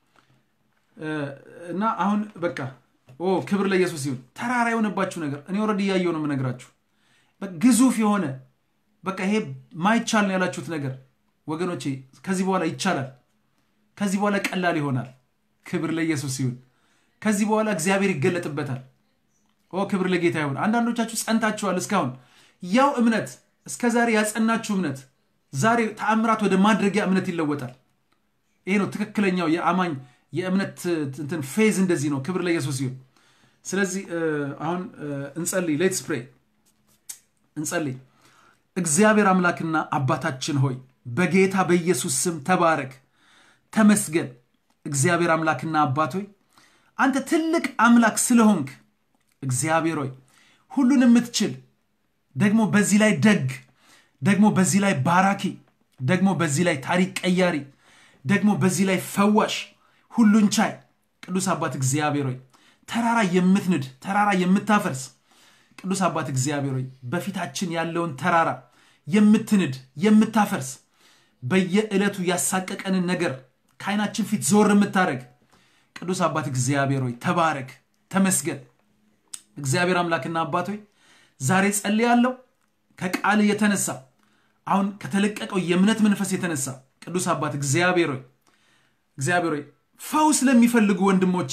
እና አሁን በቃ ኦ ክብር ለኢየሱስ ይሁን። ተራራ የሆነባችሁ ነገር እኔ ወረድ እያየው ነው የምነግራችሁ። ግዙፍ የሆነ በቃ ይሄ ማይቻል ነው ያላችሁት ነገር ወገኖቼ ከዚህ በኋላ ይቻላል። ከዚህ በኋላ ቀላል ይሆናል። ክብር ለኢየሱስ ይሁን። ከዚህ በኋላ እግዚአብሔር ይገለጥበታል። ኦ ክብር ለጌታ ይሁን። አንዳንዶቻችሁ ጸንታችኋል። እስካሁን ያው እምነት እስከ ዛሬ ያጸናችሁ እምነት ዛሬ ተአምራት ወደ ማድረጊያ እምነት ይለወጣል። ይሄ ነው ትክክለኛው የአማኝ የእምነት እንትን ፌዝ እንደዚህ ነው። ክብር ለኢየሱስ ይሁን። ስለዚህ አሁን እንጸልይ። ሌትስ ፕሬይ። እንጸልይ። እግዚአብሔር አምላክና አባታችን ሆይ በጌታ በኢየሱስ ስም ተባረክ፣ ተመስገን። እግዚአብሔር አምላክና አባት ሆይ አንተ ትልቅ አምላክ ስለሆንክ እግዚአብሔር ሆይ ሁሉን የምትችል ደግሞ በዚህ ላይ ደግ ደግሞ በዚህ ላይ ባራኪ ደግሞ በዚህ ላይ ታሪክ ቀያሪ ደግሞ በዚህ ላይ ፈዋሽ ሁሉን ቻይ ቅዱስ አባት እግዚአብሔር ሆይ ተራራ የምትንድ ተራራ የምታፈርስ ቅዱስ አባት እግዚአብሔር ሆይ በፊታችን ያለውን ተራራ የምትንድ የምታፈርስ በየዕለቱ ያሳቀቀንን ነገር ከዓይናችን ፊት ዞር የምታደረግ ቅዱስ አባት እግዚአብሔር ሆይ ተባረክ፣ ተመስገን። እግዚአብሔር አምላክና አባት ሆይ ዛሬ ጸልያለሁ ከቃል የተነሳ አሁን ከተለቀቀው የእምነት መንፈስ የተነሳ ቅዱስ አባት እግዚአብሔር ሆይ እግዚአብሔር ሆይ ፈውስ ለሚፈልጉ ወንድሞቼ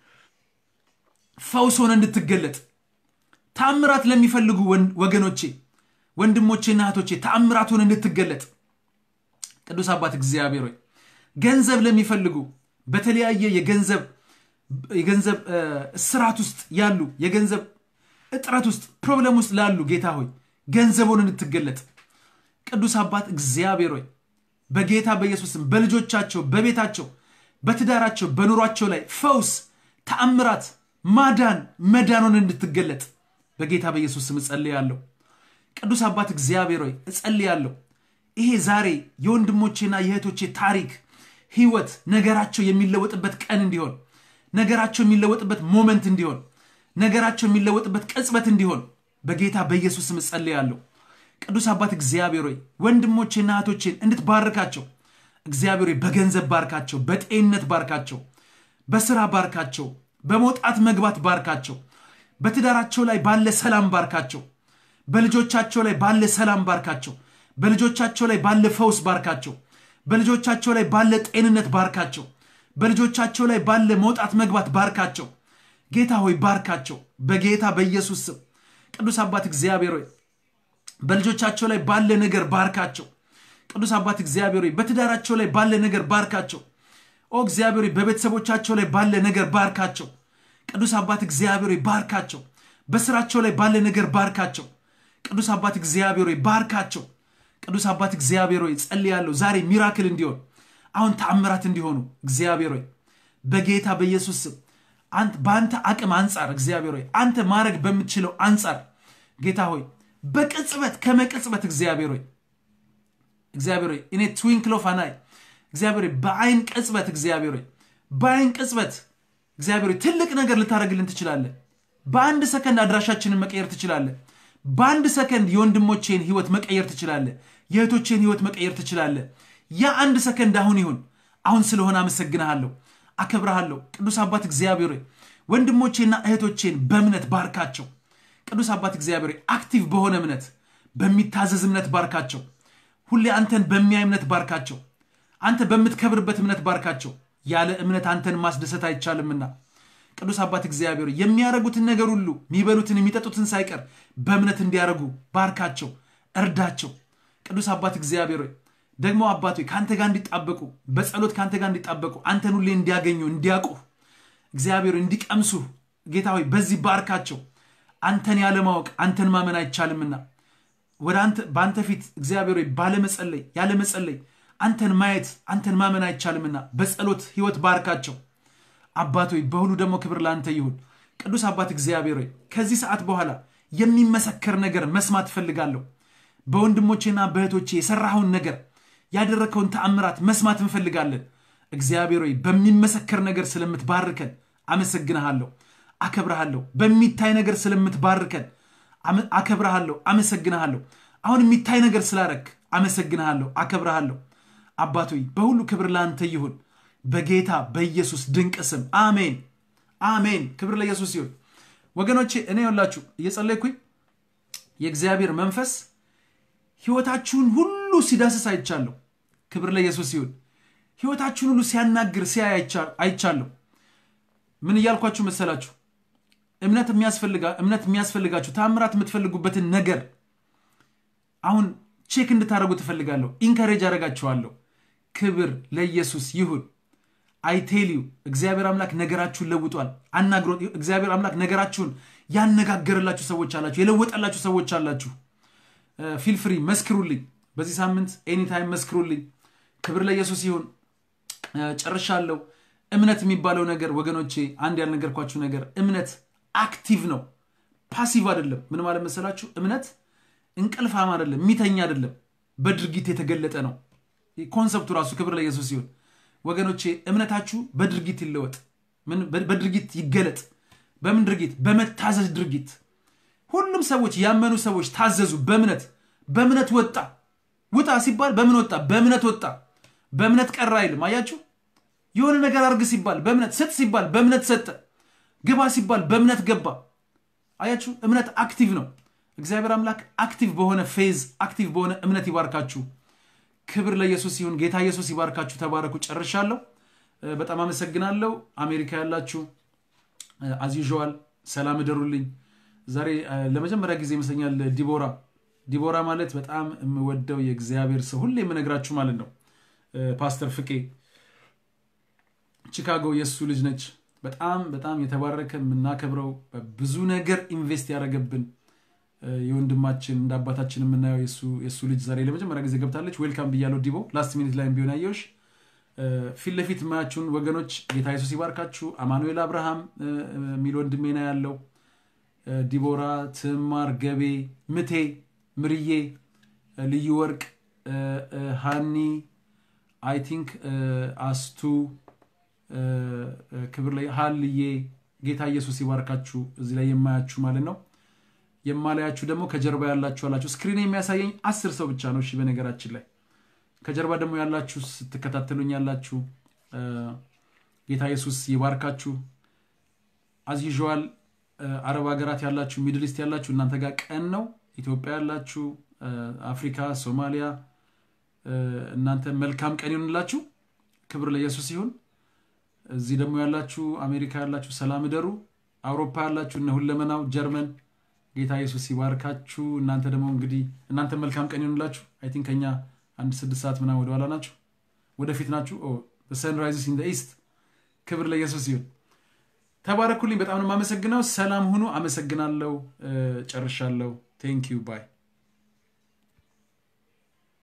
ፈውስ ሆነ እንድትገለጥ ተአምራት ለሚፈልጉ ወገኖቼ ወንድሞቼና እህቶቼ ተአምራት ሆነ እንድትገለጥ ቅዱስ አባት እግዚአብሔር ሆይ ገንዘብ ለሚፈልጉ በተለያየ የገንዘብ የገንዘብ እስራት ውስጥ ያሉ የገንዘብ እጥረት ውስጥ ፕሮብለም ውስጥ ላሉ ጌታ ሆይ ገንዘቡን እንድትገለጥ ቅዱስ አባት እግዚአብሔር ሆይ በጌታ በኢየሱስም በልጆቻቸው በቤታቸው በትዳራቸው በኑሯቸው ላይ ፈውስ ተአምራት ማዳን መዳኑን እንድትገለጥ በጌታ በኢየሱስ ስም እጸልያለሁ። ቅዱስ አባት እግዚአብሔር ሆይ እጸልያለሁ። ይሄ ዛሬ የወንድሞቼና የእህቶቼ ታሪክ ህይወት ነገራቸው የሚለወጥበት ቀን እንዲሆን ነገራቸው የሚለወጥበት ሞመንት እንዲሆን ነገራቸው የሚለወጥበት ቅጽበት እንዲሆን በጌታ በኢየሱስ ስም እጸልያለሁ። ቅዱስ አባት እግዚአብሔር ሆይ ወንድሞቼና እህቶቼን እንድትባርካቸው እግዚአብሔር ሆይ በገንዘብ ባርካቸው፣ በጤንነት ባርካቸው፣ በስራ ባርካቸው፣ በመውጣት መግባት ባርካቸው፣ በትዳራቸው ላይ ባለ ሰላም ባርካቸው፣ በልጆቻቸው ላይ ባለ ሰላም ባርካቸው፣ በልጆቻቸው ላይ ባለ ፈውስ ባርካቸው፣ በልጆቻቸው ላይ ባለ ጤንነት ባርካቸው፣ በልጆቻቸው ላይ ባለ መውጣት መግባት ባርካቸው። ጌታ ሆይ ባርካቸው በጌታ በኢየሱስ ስም። ቅዱስ አባት እግዚአብሔር ሆይ በልጆቻቸው ላይ ባለ ነገር ባርካቸው። ቅዱስ አባት እግዚአብሔር ሆይ በትዳራቸው ላይ ባለ ነገር ባርካቸው። ኦ እግዚአብሔር ሆይ በቤተሰቦቻቸው ላይ ባለ ነገር ባርካቸው። ቅዱስ አባት እግዚአብሔር ሆይ ባርካቸው። በስራቸው ላይ ባለ ነገር ባርካቸው። ቅዱስ አባት እግዚአብሔር ሆይ ባርካቸው። ቅዱስ አባት እግዚአብሔር ሆይ ጸልያለሁ ዛሬ ሚራክል እንዲሆን አሁን ተአምራት እንዲሆኑ እግዚአብሔር ሆይ በጌታ በኢየሱስ ስም በአንተ አቅም አንጻር እግዚአብሔር ሆይ አንተ ማድረግ በምትችለው አንጻር ጌታ ሆይ በቅጽበት ከመቅጽበት እግዚአብሔር ሆይ እግዚአብሔር ሆይ እኔ ትዊንክል ኦፍ አን አይ እግዚአብሔር ሆይ በአይን ቅጽበት እግዚአብሔር ሆይ በአይን ቅጽበት እግዚአብሔር ሆይ ትልቅ ነገር ልታደርግልን ትችላለህ። በአንድ ሰከንድ አድራሻችንን መቀየር ትችላለህ። በአንድ ሰከንድ የወንድሞቼን ህይወት መቀየር ትችላለህ። የእህቶቼን ህይወት መቀየር ትችላለህ። ያ አንድ ሰከንድ አሁን ይሁን። አሁን ስለሆነ አመሰግንሃለሁ፣ አከብረሃለሁ። ቅዱስ አባት እግዚአብሔር ሆይ ወንድሞቼና እህቶቼን በእምነት ባርካቸው። ቅዱስ አባት እግዚአብሔር ሆይ አክቲቭ በሆነ እምነት በሚታዘዝ እምነት ባርካቸው። ሁሌ አንተን በሚያይ እምነት ባርካቸው። አንተ በምትከብርበት እምነት ባርካቸው። ያለ እምነት አንተን ማስደሰት አይቻልምና ቅዱስ አባት እግዚአብሔር የሚያደርጉትን ነገር ሁሉ የሚበሉትን የሚጠጡትን ሳይቀር በእምነት እንዲያደርጉ ባርካቸው፣ እርዳቸው። ቅዱስ አባት እግዚአብሔር ሆይ ደግሞ አባት ሆይ ከአንተ ጋር እንዲጣበቁ በጸሎት ከአንተ ጋር እንዲጣበቁ አንተን ሁሌ እንዲያገኙ እንዲያውቁ እግዚአብሔር እንዲቀምሱ ጌታ ሆይ በዚህ ባርካቸው። አንተን ያለማወቅ አንተን ማመን አይቻልምና ወደ አንተ በአንተ ፊት እግዚአብሔር ሆይ ባለመጸለይ ያለመጸለይ አንተን ማየት አንተን ማመን አይቻልምና በጸሎት ህይወት ባርካቸው። አባት ሆይ በሁሉ ደግሞ ክብር ለአንተ ይሁን። ቅዱስ አባት እግዚአብሔር ሆይ ከዚህ ሰዓት በኋላ የሚመሰከር ነገር መስማት እፈልጋለሁ። በወንድሞቼና በእህቶቼ የሰራኸውን ነገር ያደረግከውን ተአምራት መስማት እንፈልጋለን። እግዚአብሔር ሆይ በሚመሰከር ነገር ስለምትባርከን አመሰግንሃለሁ፣ አከብረሃለሁ። በሚታይ ነገር ስለምትባርከን አከብረሃለሁ፣ አመሰግንሃለሁ። አሁን የሚታይ ነገር ስላረክ አመሰግንሃለሁ፣ አከብረሃለሁ። አባት ሆይ በሁሉ ክብር ለአንተ ይሁን በጌታ በኢየሱስ ድንቅ ስም አሜን፣ አሜን። ክብር ለኢየሱስ ይሁን። ወገኖቼ እኔ የላችሁ እየጸለይኩኝ የእግዚአብሔር መንፈስ ህይወታችሁን ሁሉ ሲዳስስ አይቻለሁ። ክብር ለኢየሱስ ይሁን። ህይወታችሁን ሁሉ ሲያናግር ሲያይ አይቻለሁ። ምን እያልኳችሁ መሰላችሁ? እምነት የሚያስፈልጋችሁ ታምራት የምትፈልጉበትን ነገር አሁን ቼክ እንድታደርጉ ትፈልጋለሁ። ኢንካሬጅ አደርጋችኋለሁ። ክብር ለኢየሱስ ይሁን። አይቴሊዩ እግዚአብሔር አምላክ ነገራችሁን ለውጧል። አናግሮ እግዚአብሔር አምላክ ነገራችሁን ያነጋገረላችሁ ሰዎች አላችሁ፣ የለወጠላችሁ ሰዎች አላችሁ። ፊል ፍሪ መስክሩልኝ። በዚህ ሳምንት ኤኒታይም መስክሩልኝ። ክብር ለኢየሱስ ይሁን። ጨርሻለሁ። እምነት የሚባለው ነገር ወገኖቼ፣ አንድ ያልነገርኳችሁ ነገር እምነት አክቲቭ ነው፣ ፓሲቭ አይደለም። ምን ማለት መሰላችሁ? እምነት እንቅልፋም አይደለም፣ የሚተኛ አይደለም፣ በድርጊት የተገለጠ ነው። ኮንሰፕቱ ራሱ ክብር ለኢየሱስ ሲሆን ወገኖቼ፣ እምነታችሁ በድርጊት ይለወጥ፣ በድርጊት ይገለጥ። በምን ድርጊት? በመታዘዝ ድርጊት። ሁሉም ሰዎች ያመኑ ሰዎች ታዘዙ። በእምነት በእምነት ወጣ። ውጣ ሲባል በምን ወጣ? በእምነት ወጣ። በእምነት ቀራ አይልም። አያችሁ የሆነ ነገር አርግ ሲባል በእምነት ስጥ ሲባል በእምነት ሰጠ። ግባ ሲባል በእምነት ገባ። አያችሁ እምነት አክቲቭ ነው። እግዚአብሔር አምላክ አክቲቭ በሆነ ፌዝ አክቲቭ በሆነ እምነት ይባርካችሁ። ክብር ለኢየሱስ ይሁን። ጌታ ኢየሱስ ይባርካችሁ። ተባረኩ። ጨርሻለሁ። በጣም አመሰግናለሁ። አሜሪካ ያላችሁ አዝዩዥዋል ሰላም እደሩልኝ። ዛሬ ለመጀመሪያ ጊዜ ይመስለኛል ዲቦራ ዲቦራ ማለት በጣም የምወደው የእግዚአብሔር ሰው ሁሌ የምነግራችሁ ማለት ነው ፓስተር ፍቄ ቺካጎ የእሱ ልጅ ነች። በጣም በጣም የተባረከ የምናከብረው ብዙ ነገር ኢንቨስት ያደረገብን የወንድማችን እንደ አባታችን የምናየው የእሱ ልጅ ዛሬ ለመጀመሪያ ጊዜ ገብታለች። ዌልካም ብያለው ዲቦ። ላስት ሚኒት ላይ ቢሆን ያየሁሽ ፊት ለፊት የማያችሁን ወገኖች ጌታ ኢየሱስ ይባርካችሁ። አማኑኤል አብርሃም የሚል ወንድሜ ነው ያለው። ዲቦራ፣ ትማር፣ ገቤ፣ ምቴ፣ ምርዬ፣ ልዩ ወርቅ፣ ሃኒ አይ ቲንክ አስቱ ክብር ላይ ሀልዬ ጌታ ኢየሱስ ይባርካችሁ። እዚህ ላይ የማያችሁ ማለት ነው። የማላያችሁ ደግሞ ከጀርባ ያላችሁ አላችሁ። ስክሪን የሚያሳየኝ አስር ሰው ብቻ ነው። እሺ፣ በነገራችን ላይ ከጀርባ ደግሞ ያላችሁ ስትከታተሉኝ ያላችሁ ጌታ ኢየሱስ ይባርካችሁ። አዝዩዥዋል አረብ ሀገራት ያላችሁ፣ ሚድል ኢስት ያላችሁ እናንተ ጋር ቀን ነው። ኢትዮጵያ ያላችሁ፣ አፍሪካ፣ ሶማሊያ እናንተ መልካም ቀን ይሆንላችሁ። ክብር ለኢየሱስ ይሁን። እዚህ ደግሞ ያላችሁ አሜሪካ ያላችሁ ሰላም እደሩ። አውሮፓ ያላችሁ እነ ሁለመናው ጀርመን ጌታ ኢየሱስ ይባርካችሁ። እናንተ ደግሞ እንግዲህ እናንተ መልካም ቀን ይሆንላችሁ። አይ ቲንክ ከኛ አንድ ስድስት ሰዓት ምናምን ወደኋላ ናችሁ፣ ወደፊት ናችሁ። ሰንራይዝስ ኢን ኢስት። ክብር ለኢየሱስ ይሁን። ተባረኩልኝ። በጣም ነው የማመሰግነው። ሰላም ሁኑ። አመሰግናለሁ። ጨርሻለሁ። ቴንክ ዩ ባይ